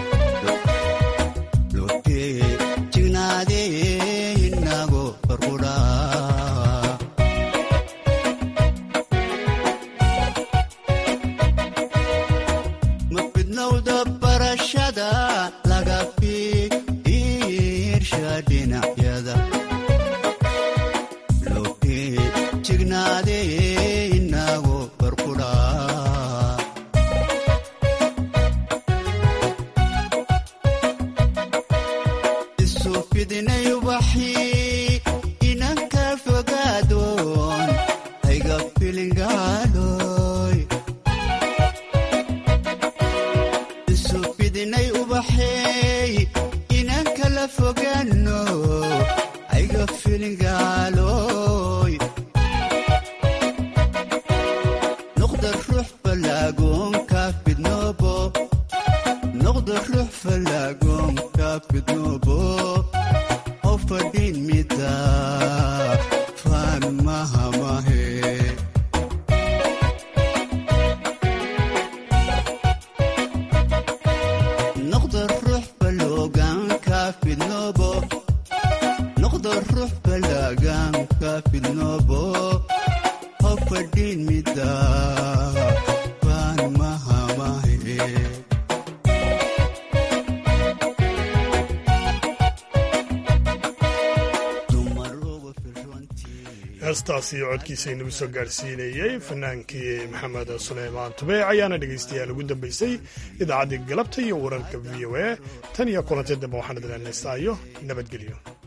lotee jignaadee inago farqudhaa ma fidmowda barashada laga fiirsha dhinacyada lotee jignaadee inago farqudhaa isu fidinay ubaxii inanka fogaadoon hayga filingaaloy isu fidinay ubaxeey inanka la fogaano hayga filingaaloy noqda ruux falaagoonka fidnoobo noqda ruux falaagoonka fidnoobo oo fadhin mida faan mahamahe noqda ruux faloogaanka fidnoobo noqda ruux falaagaanka fidnoobo oo fadhin mida faan mahamahe heestaasi codkiisa inagu soo gaarsiinayey fanaankii maxamed suleymaan tubeec ayaana dhegaystayaal ugu dambaysay idaacaddii galabta iyo wararka v o a tan iyo kulanti dambe waxaan idin heestaayo nabadgelyo